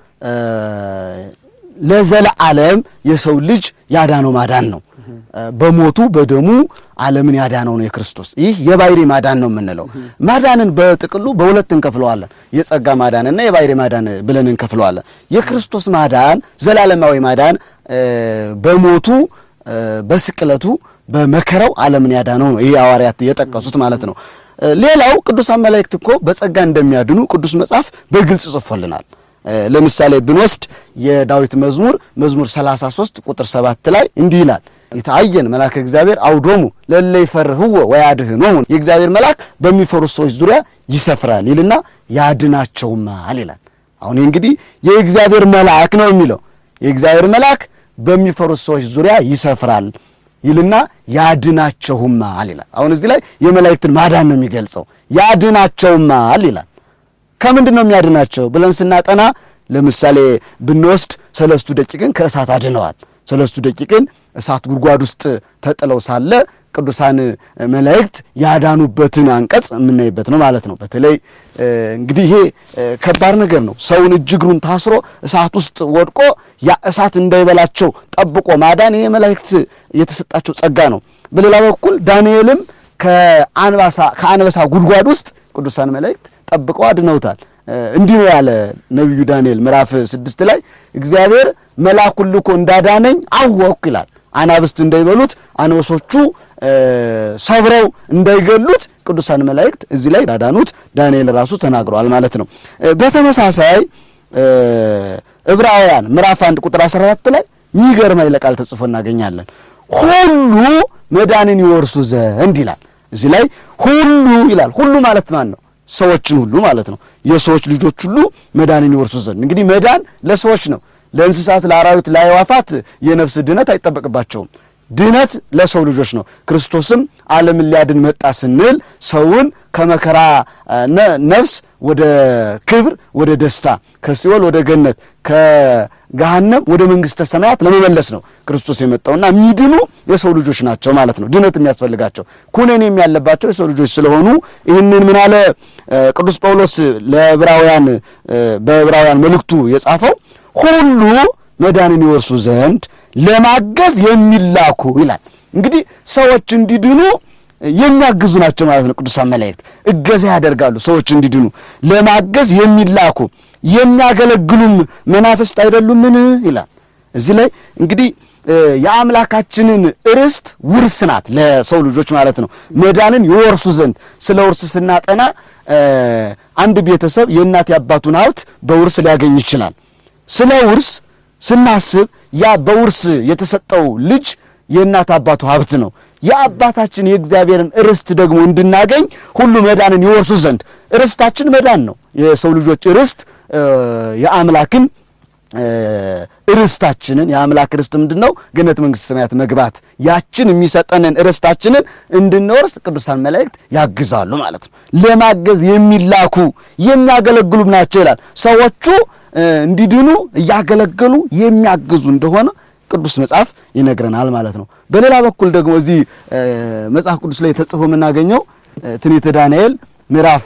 ለዘለዓለም የሰው ልጅ ያዳነው ማዳን ነው። በሞቱ በደሙ ዓለምን ያዳነው ነው የክርስቶስ። ይህ የባሕሪ ማዳን ነው የምንለው። ማዳንን በጥቅሉ በሁለት እንከፍለዋለን። የጸጋ ማዳንና የባሕሪ ማዳን ብለን እንከፍለዋለን። የክርስቶስ ማዳን ዘላለማዊ ማዳን በሞቱ በስቅለቱ በመከራው ዓለምን ያዳነው ነው። ይህ ሐዋርያት የጠቀሱት ማለት ነው። ሌላው ቅዱሳን መላእክት እኮ በጸጋ እንደሚያድኑ ቅዱስ መጽሐፍ በግልጽ ጽፎልናል። ለምሳሌ ብንወስድ የዳዊት መዝሙር መዝሙር 33 ቁጥር 7 ላይ እንዲህ ይላል ይታየን መልአከ እግዚአብሔር አውዶሙ ለለ ይፈርህዎ ወያድኅኖሙ የእግዚአብሔር መልአክ በሚፈሩት ሰዎች ዙሪያ ይሰፍራል ይልና ያድናቸውማል ይላል። አሁን እንግዲህ የእግዚአብሔር መልአክ ነው የሚለው የእግዚአብሔር መልአክ በሚፈሩት ሰዎች ዙሪያ ይሰፍራል ይልና ያድናቸውማል ይላል። አሁን እዚህ ላይ የመላእክትን ማዳን ነው የሚገልጸው። ያድናቸውማል ይላል። ከምንድን ነው የሚያድናቸው ብለን ስናጠና ለምሳሌ ብንወስድ ሰለስቱ ደቂቅን ከእሳት አድነዋል። ሰለስቱ ደቂቅን እሳት ጉድጓድ ውስጥ ተጥለው ሳለ ቅዱሳን መላእክት ያዳኑበትን አንቀጽ የምናይበት ነው ማለት ነው። በተለይ እንግዲህ ይሄ ከባድ ነገር ነው። ሰውን እጅ እግሩን ታስሮ እሳት ውስጥ ወድቆ ያ እሳት እንዳይበላቸው ጠብቆ ማዳን ይሄ መላእክት የተሰጣቸው ጸጋ ነው። በሌላ በኩል ዳንኤልም ከአንበሳ ጉድጓድ ውስጥ ቅዱሳን መላእክት ጠብቀው አድነውታል። እንዲህ ነው ያለ ነቢዩ ዳንኤል ምዕራፍ ስድስት ላይ እግዚአብሔር መልአኩን ልኮ እንዳዳነኝ አወቅኩ ይላል። አናብስት እንዳይበሉት አንበሶቹ ሰብረው እንዳይገሉት ቅዱሳን መላእክት እዚህ ላይ እንዳዳኑት ዳንኤል ራሱ ተናግረዋል ማለት ነው። በተመሳሳይ ዕብራውያን ምዕራፍ አንድ ቁጥር 14 ላይ የሚገርም ኃይለ ቃል ተጽፎ እናገኛለን። ሁሉ መዳንን ይወርሱ ዘንድ ይላል። እዚህ ላይ ሁሉ ይላል። ሁሉ ማለት ማን ነው? ሰዎችን ሁሉ ማለት ነው። የሰዎች ልጆች ሁሉ መዳንን ይወርሱ ዘንድ እንግዲህ መዳን ለሰዎች ነው። ለእንስሳት፣ ለአራዊት፣ ለአዕዋፋት የነፍስ ድነት አይጠበቅባቸውም። ድነት ለሰው ልጆች ነው። ክርስቶስም ዓለምን ሊያድን መጣ ስንል ሰውን ከመከራ ነፍስ ወደ ክብር፣ ወደ ደስታ፣ ከሲኦል ወደ ገነት፣ ከገሃነም ወደ መንግሥተ ሰማያት ለመመለስ ነው ክርስቶስ የመጣውና የሚድኑ የሰው ልጆች ናቸው ማለት ነው። ድነት የሚያስፈልጋቸው ኩነኔም ያለባቸው የሰው ልጆች ስለሆኑ ይህንን ምን አለ ቅዱስ ጳውሎስ ለዕብራውያን በዕብራውያን መልእክቱ የጻፈው ሁሉ መዳንን ይወርሱ ዘንድ ለማገዝ የሚላኩ ይላል። እንግዲህ ሰዎች እንዲድኑ የሚያግዙ ናቸው ማለት ነው። ቅዱሳን መላእክት እገዛ ያደርጋሉ ሰዎች እንዲድኑ ለማገዝ የሚላኩ የሚያገለግሉም መናፍስት አይደሉምን ይላል። እዚህ ላይ እንግዲህ የአምላካችንን ርስት ውርስ ናት ለሰው ልጆች ማለት ነው። መዳንን ይወርሱ ዘንድ ስለ ውርስ ስናጠና አንድ ቤተሰብ የእናት የአባቱን ሀብት በውርስ ሊያገኝ ይችላል። ስለ ውርስ ስናስብ ያ በውርስ የተሰጠው ልጅ የእናት አባቱ ሀብት ነው። የአባታችን የእግዚአብሔርን ርስት ደግሞ እንድናገኝ ሁሉ መዳንን ይወርሱ ዘንድ ርስታችን መዳን ነው። የሰው ልጆች ርስት የአምላክን ርስታችንን የአምላክ ርስት ምንድን ነው? ገነት መንግሥተ ሰማያት መግባት ያችን የሚሰጠንን ርስታችንን እንድንወርስ ቅዱሳን መላእክት ያግዛሉ ማለት ነው። ለማገዝ የሚላኩ የሚያገለግሉም ናቸው ይላል። ሰዎቹ እንዲድኑ እያገለገሉ የሚያግዙ እንደሆነ ቅዱስ መጽሐፍ ይነግረናል ማለት ነው። በሌላ በኩል ደግሞ እዚህ መጽሐፍ ቅዱስ ላይ ተጽፎ የምናገኘው ትንቢተ ዳንኤል ምዕራፍ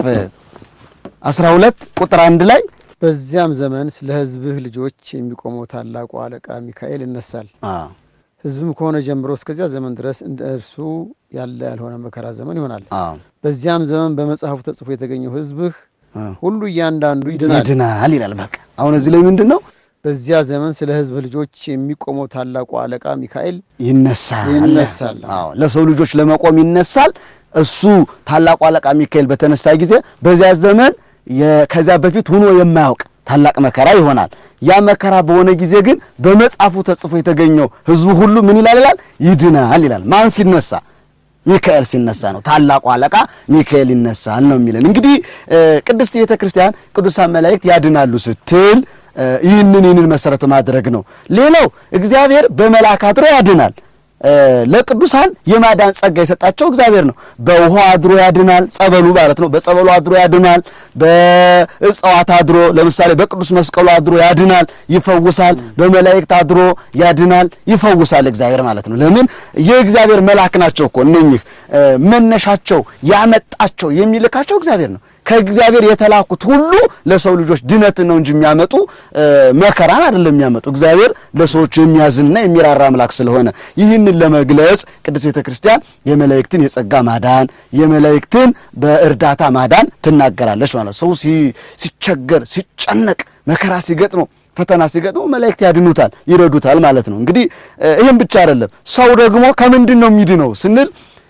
12 ቁጥር አንድ ላይ በዚያም ዘመን ስለ ሕዝብህ ልጆች የሚቆመው ታላቁ አለቃ ሚካኤል ይነሳል። ሕዝብም ከሆነ ጀምሮ እስከዚያ ዘመን ድረስ እንደ እርሱ ያለ ያልሆነ መከራ ዘመን ይሆናል። በዚያም ዘመን በመጽሐፉ ተጽፎ የተገኘው ሕዝብህ ሁሉ እያንዳንዱ ይድናል ይድናል ይላል። በቃ አሁን እዚህ ላይ ምንድን ነው በዚያ ዘመን ስለ ሕዝብ ልጆች የሚቆመው ታላቁ አለቃ ሚካኤል ይነሳል ይነሳል። አዎ ለሰው ልጆች ለመቆም ይነሳል። እሱ ታላቁ አለቃ ሚካኤል በተነሳ ጊዜ በዚያ ዘመን ከዚያ በፊት ሆኖ የማያውቅ ታላቅ መከራ ይሆናል። ያ መከራ በሆነ ጊዜ ግን በመጽሐፉ ተጽፎ የተገኘው ሕዝቡ ሁሉ ምን ይላል ይላል ይድናል ይላል። ማን ሲነሳ? ሚካኤል ሲነሳ ነው። ታላቁ አለቃ ሚካኤል ይነሳል ነው የሚለን። እንግዲህ ቅድስት ቤተ ክርስቲያን ቅዱሳን መላእክት ያድናሉ ስትል ይህንን ይህንን መሰረት ማድረግ ነው። ሌላው እግዚአብሔር በመልአክ አድሮ ያድናል። ለቅዱሳን የማዳን ጸጋ የሰጣቸው እግዚአብሔር ነው። በውሃ አድሮ ያድናል፣ ጸበሉ ማለት ነው። በጸበሉ አድሮ ያድናል። በእጽዋት አድሮ ለምሳሌ በቅዱስ መስቀሉ አድሮ ያድናል፣ ይፈውሳል። በመላእክት አድሮ ያድናል፣ ይፈውሳል እግዚአብሔር ማለት ነው። ለምን የእግዚአብሔር መልአክ ናቸው እኮ እነኚህ መነሻቸው ያመጣቸው የሚልካቸው እግዚአብሔር ነው። ከእግዚአብሔር የተላኩት ሁሉ ለሰው ልጆች ድነትን ነው እንጂ የሚያመጡ መከራን አይደለም የሚያመጡ። እግዚአብሔር ለሰዎች የሚያዝንና የሚራራ አምላክ ስለሆነ ይህንን ለመግለጽ ቅድስት ቤተ ክርስቲያን የመላእክትን የጸጋ ማዳን የመላእክትን በእርዳታ ማዳን ትናገራለች ማለት ሰው ሲቸገር፣ ሲጨነቅ፣ መከራ ሲገጥመው ፈተና ሲገጥመው መላእክት ያድኑታል፣ ይረዱታል ማለት ነው። እንግዲህ ይህም ብቻ አይደለም። ሰው ደግሞ ከምንድን ነው የሚድነው ስንል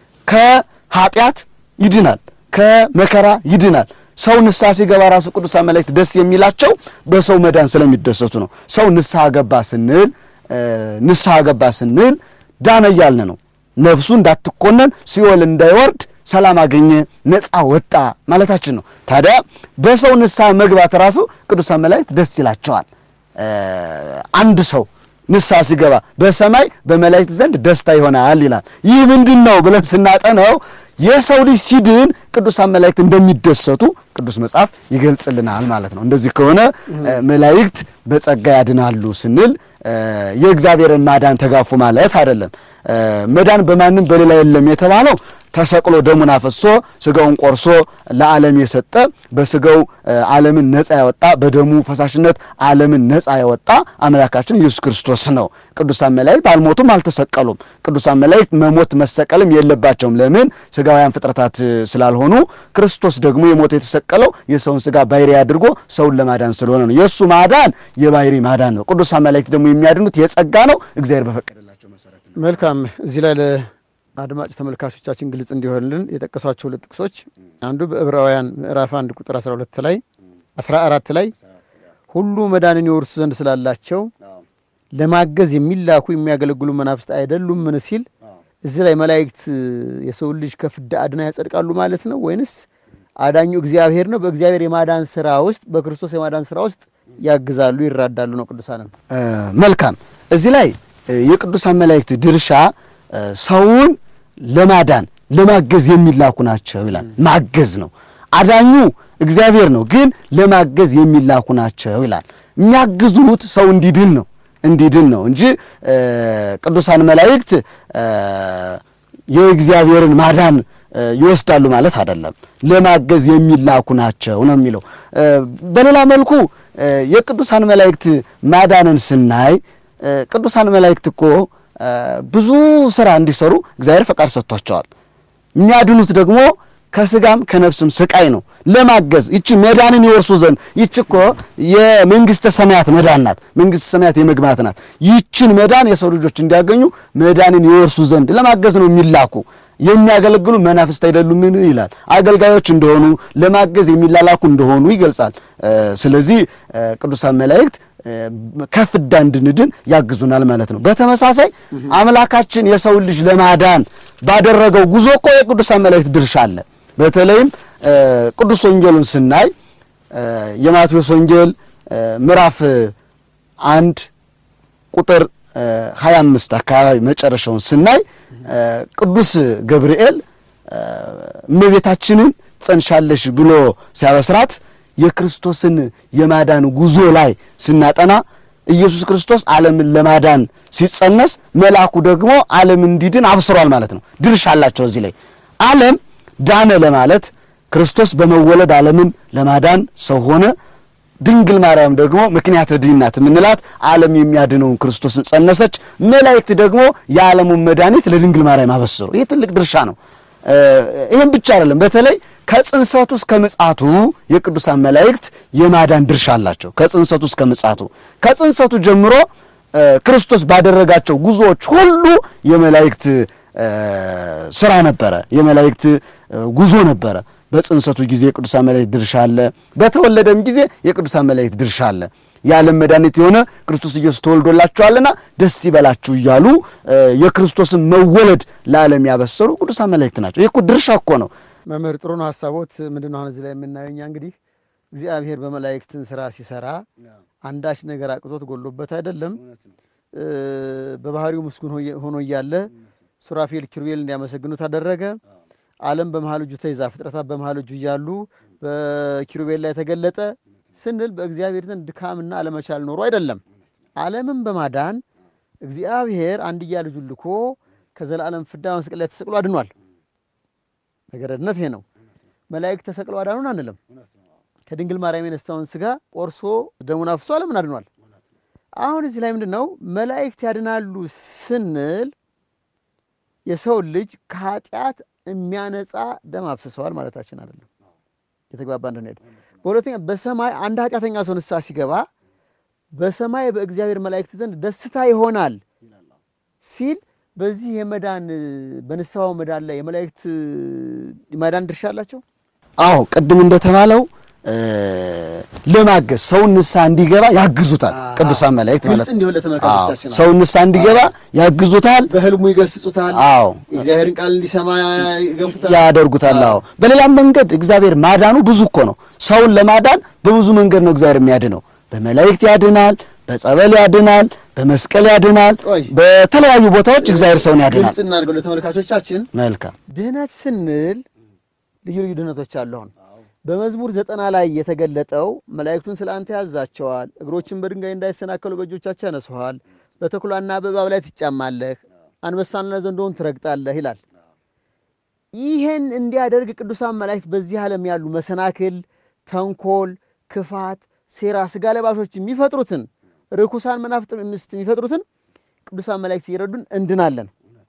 ከኃጢአት ይድናል ከመከራ ይድናል። ሰው ንስሐ ሲገባ ራሱ ቅዱሳን መላእክት ደስ የሚላቸው በሰው መዳን ስለሚደሰቱ ነው። ሰው ንስሐ ገባ ስንል ንስሐ ገባ ስንል ዳነ እያልን ነው። ነፍሱ እንዳትኮነን ሲኦል እንዳይወርድ ሰላም አገኘ፣ ነፃ ወጣ ማለታችን ነው። ታዲያ በሰው ንስሐ መግባት ራሱ ቅዱሳን መላእክት ደስ ይላቸዋል። አንድ ሰው ንስሐ ሲገባ በሰማይ በመላእክት ዘንድ ደስታ ይሆናል ይላል። ይህ ምንድን ነው ብለን ስናጠነው የሰው ልጅ ሲድን ቅዱሳን መላእክት እንደሚደሰቱ ቅዱስ መጽሐፍ ይገልጽልናል ማለት ነው። እንደዚህ ከሆነ መላእክት በጸጋ ያድናሉ ስንል የእግዚአብሔርን ማዳን ተጋፉ ማለት አይደለም። መዳን በማንም በሌላ የለም የተባለው ተሰቅሎ ደሙን አፈሶ ስጋውን ቆርሶ ለዓለም የሰጠ በስጋው ዓለምን ነፃ ያወጣ በደሙ ፈሳሽነት ዓለምን ነፃ ያወጣ አምላካችን ኢየሱስ ክርስቶስ ነው። ቅዱሳን መላእክት አልሞቱም፣ አልተሰቀሉም። ቅዱሳን መላእክት መሞት መሰቀልም የለባቸውም። ለምን? ስጋውያን ፍጥረታት ስላልሆኑ። ክርስቶስ ደግሞ የሞተ የተሰቀለው የሰውን ስጋ ባሕሪ አድርጎ ሰውን ለማዳን ስለሆነ ነው። የእሱ ማዳን የባሕሪ ማዳን ነው። ቅዱሳን መላእክት ደግሞ የሚያድኑት የጸጋ ነው፣ እግዚአብሔር በፈቀደላቸው መሰረት ነው። መልካም። እዚህ ላይ ለአድማጭ ተመልካቾቻችን ግልጽ እንዲሆንልን የጠቀሷቸው ሁለት ጥቅሶች አንዱ በዕብራውያን ምዕራፍ አንድ ቁጥር 12 ላይ 14 ላይ ሁሉ መዳንን የወርሱ ዘንድ ስላላቸው ለማገዝ የሚላኩ የሚያገለግሉ መናፍስት አይደሉምን ሲል እዚህ ላይ መላእክት የሰውን ልጅ ከፍዳ አድና ያጸድቃሉ ማለት ነው ወይንስ አዳኙ እግዚአብሔር ነው? በእግዚአብሔር የማዳን ስራ ውስጥ በክርስቶስ የማዳን ስራ ውስጥ ያግዛሉ፣ ይራዳሉ ነው ቅዱሳንም። መልካም። እዚህ ላይ የቅዱሳን መላእክት ድርሻ ሰውን ለማዳን ለማገዝ የሚላኩ ናቸው ይላል። ማገዝ ነው። አዳኙ እግዚአብሔር ነው፣ ግን ለማገዝ የሚላኩ ናቸው ይላል። የሚያግዙት ሰው እንዲድን ነው እንዲድን ነው እንጂ ቅዱሳን መላእክት የእግዚአብሔርን ማዳን ይወስዳሉ ማለት አይደለም። ለማገዝ የሚላኩ ናቸው ነው የሚለው። በሌላ መልኩ የቅዱሳን መላእክት ማዳንን ስናይ ቅዱሳን መላእክት እኮ ብዙ ስራ እንዲሰሩ እግዚአብሔር ፈቃድ ሰጥቷቸዋል። የሚያድኑት ደግሞ ከስጋም ከነፍስም ስቃይ ነው ለማገዝ ይቺ መዳንን ይወርሱ ዘንድ ይቺ እኮ የመንግስተ ሰማያት መዳን ናት። መንግስተ ሰማያት የመግባት ናት። ይችን መዳን የሰው ልጆች እንዲያገኙ መዳንን ይወርሱ ዘንድ ለማገዝ ነው የሚላኩ። የሚያገለግሉ መናፍስት አይደሉምን ይላል። አገልጋዮች እንደሆኑ ለማገዝ የሚላላኩ እንደሆኑ ይገልጻል። ስለዚህ ቅዱሳን መላእክት ከፍዳ እንድንድን ያግዙናል ማለት ነው። በተመሳሳይ አምላካችን የሰውን ልጅ ለማዳን ባደረገው ጉዞ እኮ የቅዱሳን መላእክት ድርሻ አለ። በተለይም ቅዱስ ወንጌሉን ስናይ የማቴዎስ ወንጌል ምዕራፍ አንድ ቁጥር 25 አካባቢ መጨረሻውን ስናይ ቅዱስ ገብርኤል እመቤታችንን ጸንሻለሽ ብሎ ሲያበስራት የክርስቶስን የማዳን ጉዞ ላይ ስናጠና ኢየሱስ ክርስቶስ ዓለምን ለማዳን ሲጸነስ መልአኩ ደግሞ ዓለም እንዲድን አብስሯል ማለት ነው። ድርሻ አላቸው እዚህ ላይ ዓለም ዳነ ለማለት ክርስቶስ በመወለድ ዓለምን ለማዳን ሰው ሆነ። ድንግል ማርያም ደግሞ ምክንያት ድህናት የምንላት ዓለም የሚያድነውን ክርስቶስን ጸነሰች። መላእክት ደግሞ የዓለሙን መድኃኒት ለድንግል ማርያም አበሰሩ። ይህ ትልቅ ድርሻ ነው። ይህም ብቻ አይደለም። በተለይ ከጽንሰቱ እስከ ምጽአቱ የቅዱሳን መላእክት የማዳን ድርሻ አላቸው። ከጽንሰቱ እስከ ምጽአቱ ከጽንሰቱ ጀምሮ ክርስቶስ ባደረጋቸው ጉዞዎች ሁሉ የመላእክት ስራ ነበረ። የመላእክት ጉዞ ነበረ። በጽንሰቱ ጊዜ የቅዱሳን መላእክት ድርሻ አለ። በተወለደም ጊዜ የቅዱሳን መላእክት ድርሻ አለ። የዓለም መድኃኒት የሆነ ክርስቶስ ኢየሱስ ተወልዶላችኋልና ደስ ይበላችሁ እያሉ የክርስቶስን መወለድ ለዓለም ያበሰሩ ቅዱሳን መላእክት ናቸው። ይህ እኮ ድርሻ እኮ ነው። መምህር ጥሩ ነው ሀሳቦት። ምንድን ነው አሁን እዚህ ላይ የምናየው እኛ እንግዲህ እግዚአብሔር በመላእክትን ስራ ሲሰራ አንዳች ነገር አቅቶት ጎሎበት አይደለም። በባህሪው ምስጉን ሆኖ እያለ ሱራፌል ኪሩቤል እንዲያመሰግኑት አደረገ። ዓለም በመሀል እጁ ተይዛ ፍጥረታት በመሀል እጁ እያሉ በኪሩቤል ላይ ተገለጠ ስንል በእግዚአብሔር ዘንድ ድካምና አለመቻል ኖሮ አይደለም። ዓለምን በማዳን እግዚአብሔር አንድያ ልጁን ልኮ ከዘላለም ፍዳ መስቀል ላይ ተሰቅሎ አድኗል። ነገረ ድነት ይሄ ነው። መላእክት ተሰቅለው አዳኑን አንልም። ከድንግል ማርያም የነሳውን ስጋ ቆርሶ ደሙን አፍሶ ዓለምን አድኗል። አሁን እዚህ ላይ ምንድን ነው መላእክት ያድናሉ ስንል የሰው ልጅ ከኃጢአት የሚያነጻ ደም አፍስሰዋል ማለታችን አይደለም። የተግባባ እንድንሄድ። በሁለተኛ በሰማይ አንድ ኃጢአተኛ ሰው ንስሐ ሲገባ በሰማይ በእግዚአብሔር መላእክት ዘንድ ደስታ ይሆናል ሲል በዚህ የመዳን በንስሐው መዳን ላይ የመላእክት የማዳን ድርሻ አላቸው። አዎ ቅድም እንደተባለው ለማገዝ ሰውን ንስሐ እንዲገባ ያግዙታል። ቅዱሳን መላእክት ማለት እንዲሆን ለተመልካቾቻችን ሰውን ንስሐ እንዲገባ ያግዙታል። በህልሙ ይገስጹታል። አዎ የእግዚአብሔርን ቃል እንዲሰማ ይገፉታል። ያደርጉታል። አዎ በሌላም መንገድ እግዚአብሔር ማዳኑ ብዙ እኮ ነው። ሰውን ለማዳን በብዙ መንገድ ነው እግዚአብሔር የሚያድነው። በመላእክት ያድናል፣ በጸበል ያድናል፣ በመስቀል ያድናል። ቆይ በተለያዩ ቦታዎች እግዚአብሔር ሰውን ያድናል። ግልጽ እናድርገው ለተመልካቾቻችን። መልካም ድህነት ስንል ልዩ ልዩ ድህነቶች አሉ። አሁን በመዝሙር ዘጠና ላይ የተገለጠው መላእክቱን ስለ አንተ ያዛቸዋል፣ እግሮችን በድንጋይ እንዳይሰናከሉ በእጆቻቸው ያነሱሃል፣ በተኩላና በእባብ ላይ ትጫማለህ፣ አንበሳንና ዘንዶውን ትረግጣለህ ይላል። ይህን እንዲያደርግ ቅዱሳን መላእክት በዚህ ዓለም ያሉ መሰናክል፣ ተንኮል፣ ክፋት፣ ሴራ፣ ስጋ ለባሾች የሚፈጥሩትን ርኩሳን መናፍስት ምስት የሚፈጥሩትን ቅዱሳን መላእክት እየረዱን እንድናለን።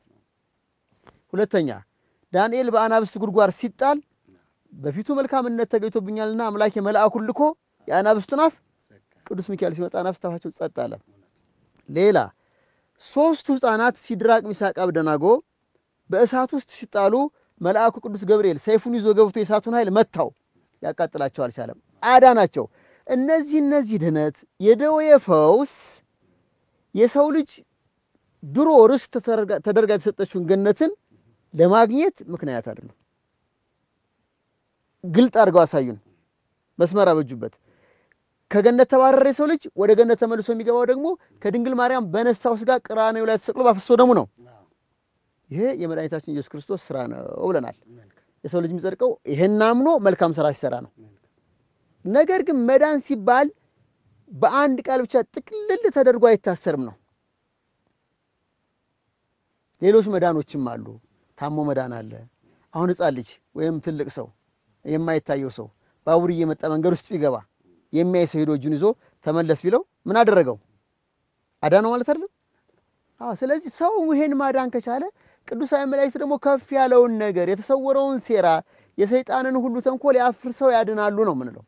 ሁለተኛ ዳንኤል በአናብስት ጉድጓድ ሲጣል በፊቱ መልካምነት ተገኝቶብኛልና አምላኬ መልአኩን ልኮ የአናብስቱን አፍ ቅዱስ ሚካኤል ሲመጣ አናብስት አፋቸው ጸጥ አለ። ሌላ ሶስቱ ሕፃናት ሲድራቅ፣ ሚሳቅ፣ አብደናጎ በእሳት ውስጥ ሲጣሉ መልአኩ ቅዱስ ገብርኤል ሰይፉን ይዞ ገብቶ የእሳቱን ኃይል መታው፣ ሊያቃጥላቸው አልቻለም፣ አዳናቸው። እነዚህ እነዚህ ድህነት የደዌ ፈውስ የሰው ልጅ ድሮ ርስት ተደርጋ የተሰጠችውን ገነትን ለማግኘት ምክንያት አይደለም። ግልጥ አድርገው አሳዩን፣ መስመር አበጁበት። ከገነት ተባረረ የሰው ልጅ ወደ ገነት ተመልሶ የሚገባው ደግሞ ከድንግል ማርያም በነሳው ስጋ ቀራንዮ ላይ ተሰቅሎ ባፈሰሰው ደሙ ነው። ይሄ የመድኃኒታችን ኢየሱስ ክርስቶስ ስራ ነው ብለናል። የሰው ልጅ የሚጸድቀው ይሄን አምኖ መልካም ስራ ሲሰራ ነው። ነገር ግን መዳን ሲባል በአንድ ቃል ብቻ ጥቅልል ተደርጎ አይታሰርም ነው። ሌሎች መዳኖችም አሉ። ታሞ መዳን አለ። አሁን ሕፃን ልጅ ወይም ትልቅ ሰው የማይታየው ሰው ባቡር እየመጣ መንገድ ውስጥ ቢገባ የሚያይ ሰው ሄዶ እጁን ይዞ ተመለስ ቢለው ምን አደረገው? አዳነው ማለት አይደለም? አዎ። ስለዚህ ሰው ይሄን ማዳን ከቻለ ቅዱሳን መላእክት ደግሞ ከፍ ያለውን ነገር የተሰወረውን ሴራ የሰይጣንን ሁሉ ተንኮል ያፍርሰው ያድናሉ ነው ምንለው።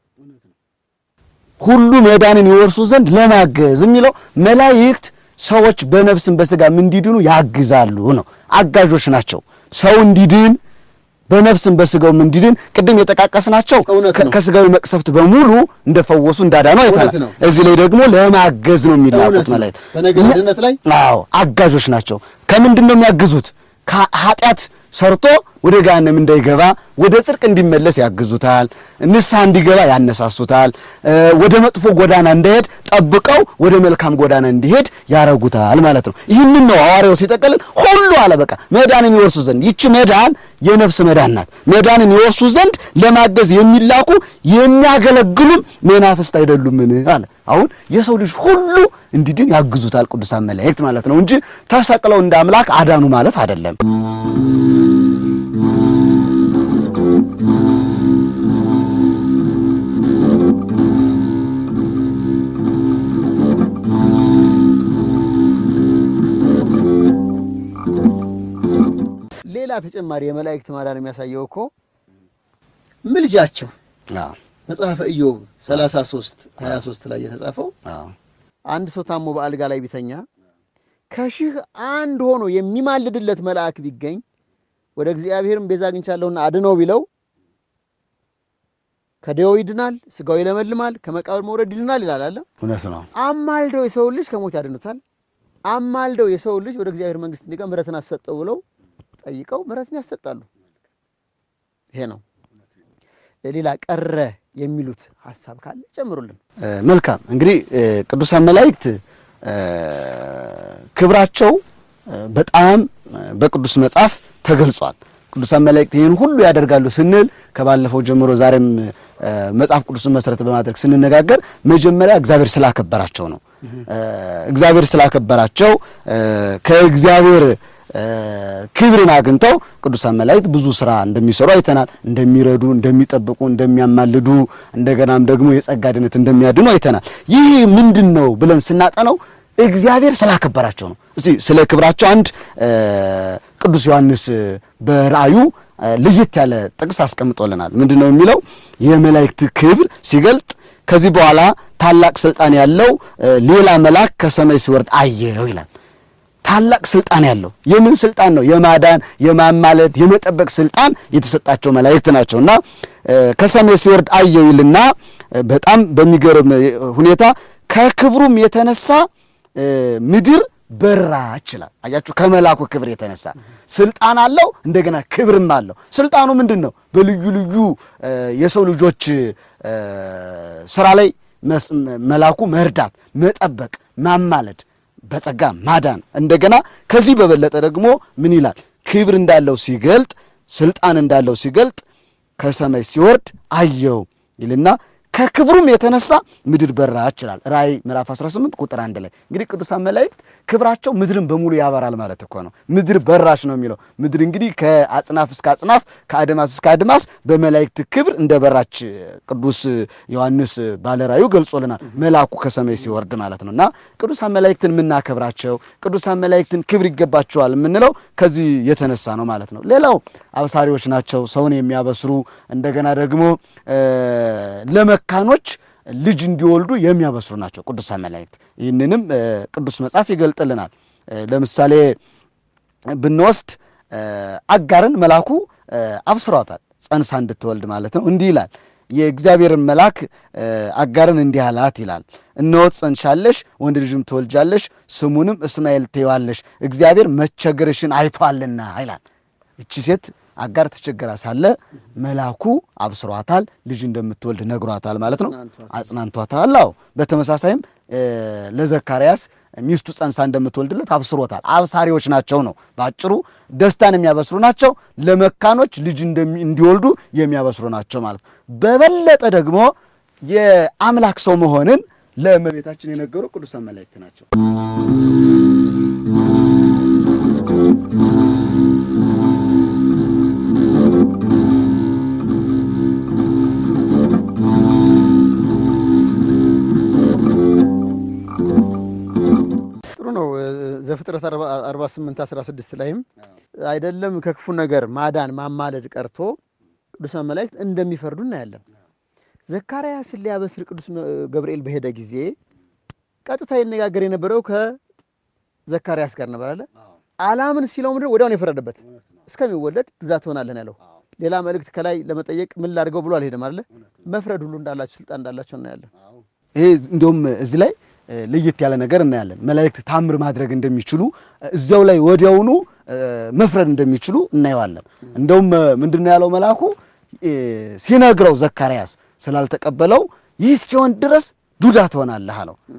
ሁሉ መዳንን ይወርሱ ዘንድ ለማገዝ የሚለው መላእክት ሰዎች በነፍስም በስጋም እንዲድኑ ያግዛሉ ነው። አጋዦች ናቸው። ሰው እንዲድን በነፍስም በስጋውም እንዲድን ቅድም የጠቃቀስናቸው እውነት ነው። ከስጋዊ መቅሰፍት በሙሉ እንደፈወሱ እንዳዳኑ አይተናል። እውነት ነው። እዚህ ላይ ደግሞ ለማገዝ ነው የሚላኩት እውነት ነው። መላእክት። በነገር ድነት ላይ አዎ አጋዦች ናቸው። ከምንድን ነው የሚያግዙት? ከኃጢአት ሰርቶ ወደ ገሃነም እንዳይገባ ወደ ጽድቅ እንዲመለስ ያግዙታል። ንስሐ እንዲገባ ያነሳሱታል። እ ወደ መጥፎ ጎዳና እንዳይሄድ ጠብቀው ወደ መልካም ጎዳና እንዲሄድ ያረጉታል ማለት ነው። ይህንን ነው ሐዋርያው ሲጠቀልል ሁሉ አለ በቃ መዳንን ይወርሱ ዘንድ ይቺ መዳን የነፍስ መዳን ናት። መዳንን ይወርሱ ዘንድ ለማገዝ የሚላኩ የሚያገለግሉም መናፍስት አይደሉምን አለ። አሁን የሰው ልጅ ሁሉ እንዲድን ያግዙታል ቅዱሳን መላእክት ማለት ነው እንጂ ተሰቅለው እንደ አምላክ አዳኑ ማለት አይደለም። ሌላ ተጨማሪ የመላእክት ማዳን የሚያሳየው እኮ ምልጃቸው አዎ መጽሐፈ ኢዮብ 33 23 ላይ የተጻፈው አዎ አንድ ሰው ታሞ በአልጋ ላይ ቢተኛ ከሺህ አንድ ሆኖ የሚማልድለት መልአክ ቢገኝ ወደ እግዚአብሔርም ቤዛ አግኝቻለሁና አድነው ቢለው ከደዌው ይድናል፣ ስጋው ይለመልማል፣ ከመቃብር መውረድ ይድናል ይላል አለ። እውነት ነው። አማልደው የሰው ልጅ ከሞት ያድኑታል። አማልደው የሰው ልጅ ወደ እግዚአብሔር መንግሥት እንዲገባ ምሕረትን አሰጠው ብለው ጠይቀው ምሕረትን ያሰጣሉ። ይሄ ነው። ሌላ ቀረ የሚሉት ሀሳብ ካለ ጨምሩልን። እ መልካም እንግዲህ እ ቅዱሳን መላእክት እ ክብራቸው እ በጣም እ በቅዱስ መጽሐፍ ተገልጿል። ቅዱሳን መላእክት ይህን ሁሉ ያደርጋሉ ስንል ከባለፈው ጀምሮ ዛሬም እ መጽሐፍ ቅዱስን መሰረት በማድረግ ስንነጋገር መጀመሪያ እግዚአብሔር ስላከበራቸው ነው። እ እግዚአብሔር ስላከበራቸው እ ከእግዚአብሔር እ ክብርን አግኝተው ቅዱሳን መላእክት ብዙ ስራ እንደሚሰሩ አይተናል። እንደሚረዱ፣ እንደሚጠብቁ፣ እንደሚያማልዱ እንደገናም ደግሞ የጸጋ ድነት እንደሚያድኑ አይተናል። ይህ ምንድን ነው ብለን ስናጠነው እግዚአብሔር ስላከበራቸው ነው። እስቲ ስለ ክብራቸው አንድ እ ቅዱስ ዮሐንስ በራእዩ እ ለየት ያለ ጥቅስ አስቀምጦልናል። ምንድን ነው የሚለው? የመላእክት ክብር ሲገልጥ ከዚህ በኋላ ታላቅ ስልጣን ያለው እ ሌላ መልአክ ከሰማይ ሲወርድ አየው ይላል። ታላቅ ስልጣን ያለው የምን ስልጣን ነው? የማዳን የማማለድ የመጠበቅ ስልጣን የተሰጣቸው መላእክት ናቸውና እ ከሰማይ ሲወርድ አየው ይልና እ በጣም በሚገርም ሁኔታ ከክብሩም የተነሳ እ ምድር በራች ይላል። አያችሁ፣ ከመላኩ ክብር የተነሳ ስልጣን አለው፣ እንደገና ክብርም አለው። ስልጣኑ ምንድን ነው? በልዩ ልዩ እ የሰው ልጆች እ ስራ ላይ መስ- መላኩ መርዳት፣ መጠበቅ፣ ማማለድ በጸጋ ማዳን እንደገና ከዚህ በበለጠ ደግሞ ምን ይላል? ክብር እንዳለው ሲገልጥ ስልጣን እንዳለው ሲገልጥ ከሰማይ ሲወርድ አየው ይልና ከክብሩም የተነሳ ምድር በራች ይላል። ራእይ ምዕራፍ 18 ቁጥር አንድ ላይ እንግዲህ ቅዱሳን መላእክት ክብራቸው ምድርን በሙሉ ያበራል ማለት እኮ ነው። ምድር በራች ነው የሚለው ምድር እንግዲህ ከአጽናፍ እስከ አጽናፍ ከአድማስ እስከ አድማስ በመላእክት ክብር እንደ በራች ቅዱስ ዮሐንስ ባለራዩ ገልጾልናል። መልአኩ ከሰማይ ሲወርድ ማለት ነው እና ቅዱሳን መላእክትን የምናከብራቸው ቅዱሳን መላእክትን ክብር ይገባቸዋል የምንለው ከዚህ የተነሳ ነው ማለት ነው። ሌላው አብሳሪዎች ናቸው፣ ሰውን የሚያበስሩ እንደገና ደግሞ ለመካኖች ልጅ እንዲወልዱ የሚያበስሩ ናቸው ቅዱሳን መላእክት። ይህንንም እ ቅዱስ መጽሐፍ ይገልጥልናል። እ ለምሳሌ ብንወስድ እ አጋርን መልአኩ እ አብስሯታል ጸንሳ እንድትወልድ ማለት ነው። እንዲህ ይላል የእግዚአብሔርን መልአክ እ አጋርን እንዲህ አላት ይላል፣ እነሆ ትጸንሻለሽ፣ ወንድ ልጅም ትወልጃለሽ፣ ስሙንም እስማኤል ትይዋለሽ፣ እግዚአብሔር መቸገርሽን አይቷልና ይላል። እቺ ሴት አጋር ተቸገራ ሳለ መልአኩ አብስሯታል፣ ልጅ እንደምትወልድ ነግሯታል ማለት ነው። አጽናንቷታል። አዎ በተመሳሳይም እ ለዘካርያስ ሚስቱ ጸንሳ እንደምትወልድለት አብስሮታል። አብሳሪዎች ናቸው ነው በአጭሩ ደስታን የሚያበስሩ ናቸው። ለመካኖች ልጅ እንደሚ- እንዲወልዱ የሚያበስሩ ናቸው ማለት ነው። በበለጠ ደግሞ የአምላክ ሰው መሆንን ለእመቤታችን የነገሩ ቅዱሳን መላእክት ናቸው። ጥሩ ነው። ዘፍጥረት 48 16 ላይም አይደለም ከክፉ ነገር ማዳን ማማለድ ቀርቶ ቅዱሳን መላእክት እንደሚፈርዱ እናያለን። ዘካርያስን ሊያበስር ቅዱስ ገብርኤል በሄደ ጊዜ ቀጥታ ይነጋገር የነበረው ከዘካርያስ ጋር ነበር አለ። አላምን ሲለው ምድር ወዲያውን የፈረደበት እስከሚወለድ ዱዳ ትሆናለህ ነው ያለው። ሌላ መልእክት ከላይ ለመጠየቅ ምን ላድርገው ብሎ አልሄደም አለ። መፍረድ ሁሉ እንዳላቸው ስልጣን እንዳላቸው እናያለን። ይሄ እንዲሁም እዚህ ላይ እ ለየት ያለ ነገር እናያለን። መላእክት ታምር ማድረግ እንደሚችሉ እዚያው ላይ ወዲያውኑ እ መፍረድ እንደሚችሉ እናየዋለን። እንደውም ምንድን ነው ያለው መልአኩ እ ሲነግረው ዘካርያስ ስላልተቀበለው ይህ እስኪሆን ድረስ ዱዳ ትሆናለህ አለው።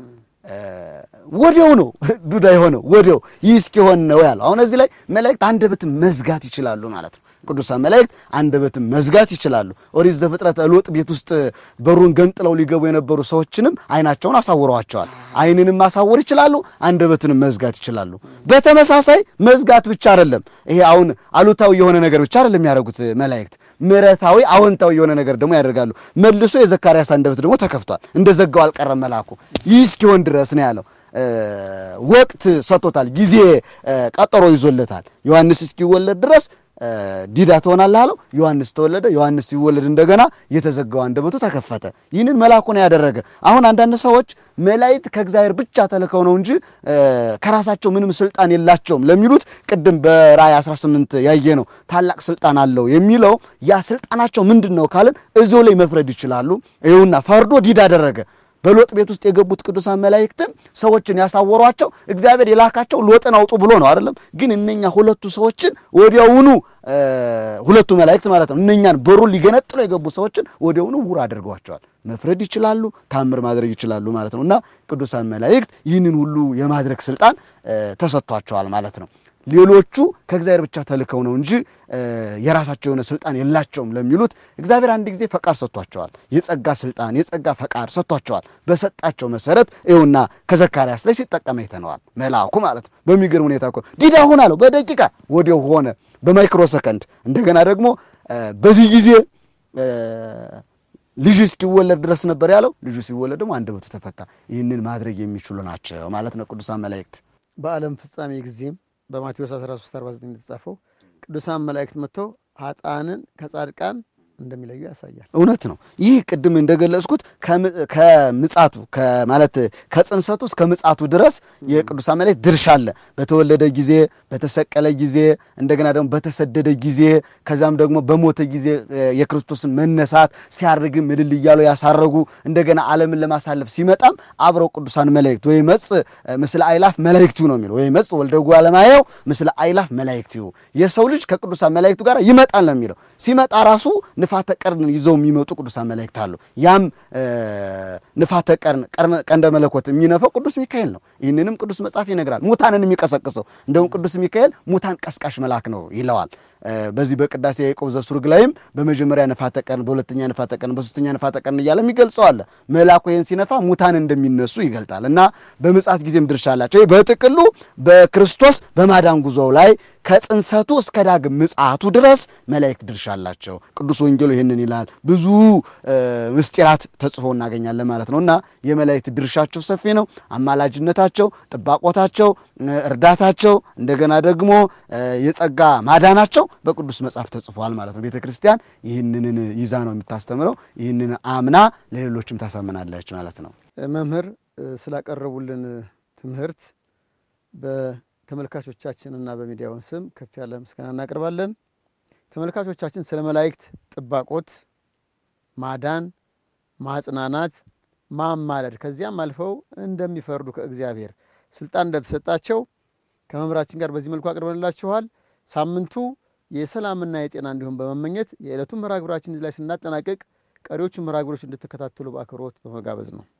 ወዲያው ነው ዱዳ የሆነው ወዲያው ይህ እስኪሆን ነው ያለው። አሁን እዚህ ላይ መላእክት አንደበትን መዝጋት ይችላሉ ማለት ነው። ቅዱሳን መላእክት አንደበትን መዝጋት ይችላሉ። ኦሪት ዘፍጥረት ሎጥ ቤት ውስጥ በሩን ገንጥለው ሊገቡ የነበሩ ሰዎችንም አይናቸውን አሳውረዋቸዋል። አይንንም ማሳወር ይችላሉ፣ አንደበትንም መዝጋት ይችላሉ። በተመሳሳይ መዝጋት ብቻ አይደለም፣ ይሄ አሁን አሉታዊ የሆነ ነገር ብቻ አይደለም የሚያደርጉት መላእክት፣ ምሕረታዊ አዎንታዊ የሆነ ነገር ደግሞ ያደርጋሉ። መልሶ የዘካርያስ አንደበት ደግሞ ተከፍቷል፣ እንደዘጋው አልቀረም መልአኩ። ይህ እስኪሆን ድረስ ነው ያለው። ወቅት ሰጥቶታል፣ ጊዜ ቀጠሮ ይዞለታል። ዮሐንስ እስኪወለድ ድረስ ዲዳ ትሆናለህ አለው። ዮሐንስ ተወለደ። ዮሐንስ ሲወለድ እንደገና የተዘጋው አንደበቱ ተከፈተ። ይህንን መልአኩ ነው ያደረገ። አሁን አንዳንድ ሰዎች መላእክት ከእግዚአብሔር ብቻ ተልከው ነው እንጂ ከራሳቸው ምንም ስልጣን የላቸውም ለሚሉት ቅድም በራእይ 18 ያየ ነው ታላቅ ስልጣን አለው የሚለው ያ ስልጣናቸው ምንድን ነው ካልን እዚሁ ላይ መፍረድ ይችላሉ። ይኸውና ፈርዶ ዲዳ አደረገ። በሎጥ ቤት ውስጥ የገቡት ቅዱሳን መላእክትም ሰዎችን ያሳወሯቸው እግዚአብሔር የላካቸው ሎጥን አውጡ ብሎ ነው አይደለም። ግን እነኛ ሁለቱ ሰዎችን ወዲያውኑ ሁለቱ መላእክት ማለት ነው እነኛን በሩን ሊገነጥለው የገቡ ሰዎችን ወዲያውኑ ውር አድርገዋቸዋል። መፍረድ ይችላሉ፣ ታምር ማድረግ ይችላሉ ማለት ነው። እና ቅዱሳን መላእክት ይህንን ሁሉ የማድረግ ስልጣን ተሰጥቷቸዋል ማለት ነው። ሌሎቹ ከእግዚአብሔር ብቻ ተልከው ነው እንጂ የራሳቸው የሆነ ስልጣን የላቸውም ለሚሉት እግዚአብሔር አንድ ጊዜ ፈቃድ ሰጥቷቸዋል። የጸጋ ስልጣን የጸጋ ፈቃድ ሰጥቷቸዋል። በሰጣቸው መሰረት ይኸውና ከዘካርያስ ላይ ሲጠቀም አይተነዋል። መልአኩ ማለት ነው። በሚገርም ሁኔታ እኮ ዲዳ ሆን አለው። በደቂቃ ወዲያው ሆነ፣ በማይክሮ ሰከንድ። እንደገና ደግሞ በዚህ ጊዜ ልጁ እስኪወለድ ድረስ ነበር ያለው። ልጁ ሲወለድ ደግሞ አንደበቱ ተፈታ። ይህንን ማድረግ የሚችሉ ናቸው ማለት ነው ቅዱሳን መላእክት በዓለም ፍጻሜ ጊዜም በማቴዎስ 13 49 እንደተጻፈው ቅዱሳን መላእክት መጥተው ኃጥአንን ከጻድቃን እንደሚለዩ ያሳያል። እውነት ነው። ይህ ቅድም እንደገለጽኩት ከምጻቱ ማለት ከጽንሰቱ እስከ ምጻቱ ድረስ የቅዱሳን መላእክት ድርሻ አለ። በተወለደ ጊዜ፣ በተሰቀለ ጊዜ፣ እንደገና ደግሞ በተሰደደ ጊዜ፣ ከዛም ደግሞ በሞተ ጊዜ የክርስቶስን መነሳት ሲያርግም እልል እያሉ ያሳረጉ እንደገና ዓለምን ለማሳለፍ ሲመጣም አብረው ቅዱሳን መላእክት ወይ መጽ ምስለ አይላፍ መላእክቲው ነው የሚለው ወይ መጽ ወልደ እጓለ እማሕያው ምስለ አይላፍ መላእክቲው የሰው ልጅ ከቅዱሳን መላእክቱ ጋር ይመጣል ነው የሚለው ሲመጣ ራሱ ንፋተ ቀርን ይዘው የሚመጡ ቅዱሳን መላእክት አሉ። ያም ንፋተ ቀርን ቀንደ መለኮት የሚነፈው ቅዱስ ሚካኤል ነው። ይህንንም ቅዱስ መጽሐፍ ይነግራል። ሙታንን የሚቀሰቅሰው እንደውም ቅዱስ ሚካኤል ሙታን ቀስቃሽ መልአክ ነው ይለዋል። በዚህ በቅዳሴ ያዕቆብ ዘሱርግ ላይም በመጀመሪያ ንፋተ ቀን፣ በሁለተኛ ንፋተ ቀን፣ በሶስተኛ ንፋተ ቀን እያለ የሚገልጸው አለ። መልአኩ ይህን ሲነፋ ሙታን እንደሚነሱ ይገልጣል እና በምጽአት ጊዜም ድርሻ አላቸው። በጥቅሉ በክርስቶስ በማዳን ጉዞው ላይ ከጽንሰቱ እስከ ዳግም ምጽአቱ ድረስ መላእክት ድርሻ አላቸው። ቅዱስ ወንጌሉ ይህንን ይላል። ብዙ ምስጢራት ተጽፎ እናገኛለን ማለት ነው እና የመላእክት ድርሻቸው ሰፊ ነው። አማላጅነታቸው፣ ጥባቆታቸው፣ እርዳታቸው እንደገና ደግሞ የጸጋ ማዳናቸው በቅዱስ መጽሐፍ ተጽፏል ማለት ነው። ቤተ ክርስቲያን ይህንን ይዛ ነው የምታስተምረው። ይህንን አምና ለሌሎችም ታሳምናለች ማለት ነው። መምህር ስላቀረቡልን ትምህርት በተመልካቾቻችንና በሚዲያውን ስም ከፍ ያለ ምስጋና እናቀርባለን። ተመልካቾቻችን ስለ መላእክት ጥባቆት፣ ማዳን፣ ማጽናናት፣ ማማለድ ከዚያም አልፈው እንደሚፈርዱ ከእግዚአብሔር ስልጣን እንደተሰጣቸው ከመምህራችን ጋር በዚህ መልኩ አቅርበንላችኋል። ሳምንቱ የሰላምና የጤና እንዲሁም በመመኘት የዕለቱን መርሃ ግብራችን እዚህ ላይ ስናጠናቀቅ ቀሪዎቹን መርሃ ግብሮች እንድትከታተሉ በአክብሮት በመጋበዝ ነው።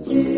አምላካችን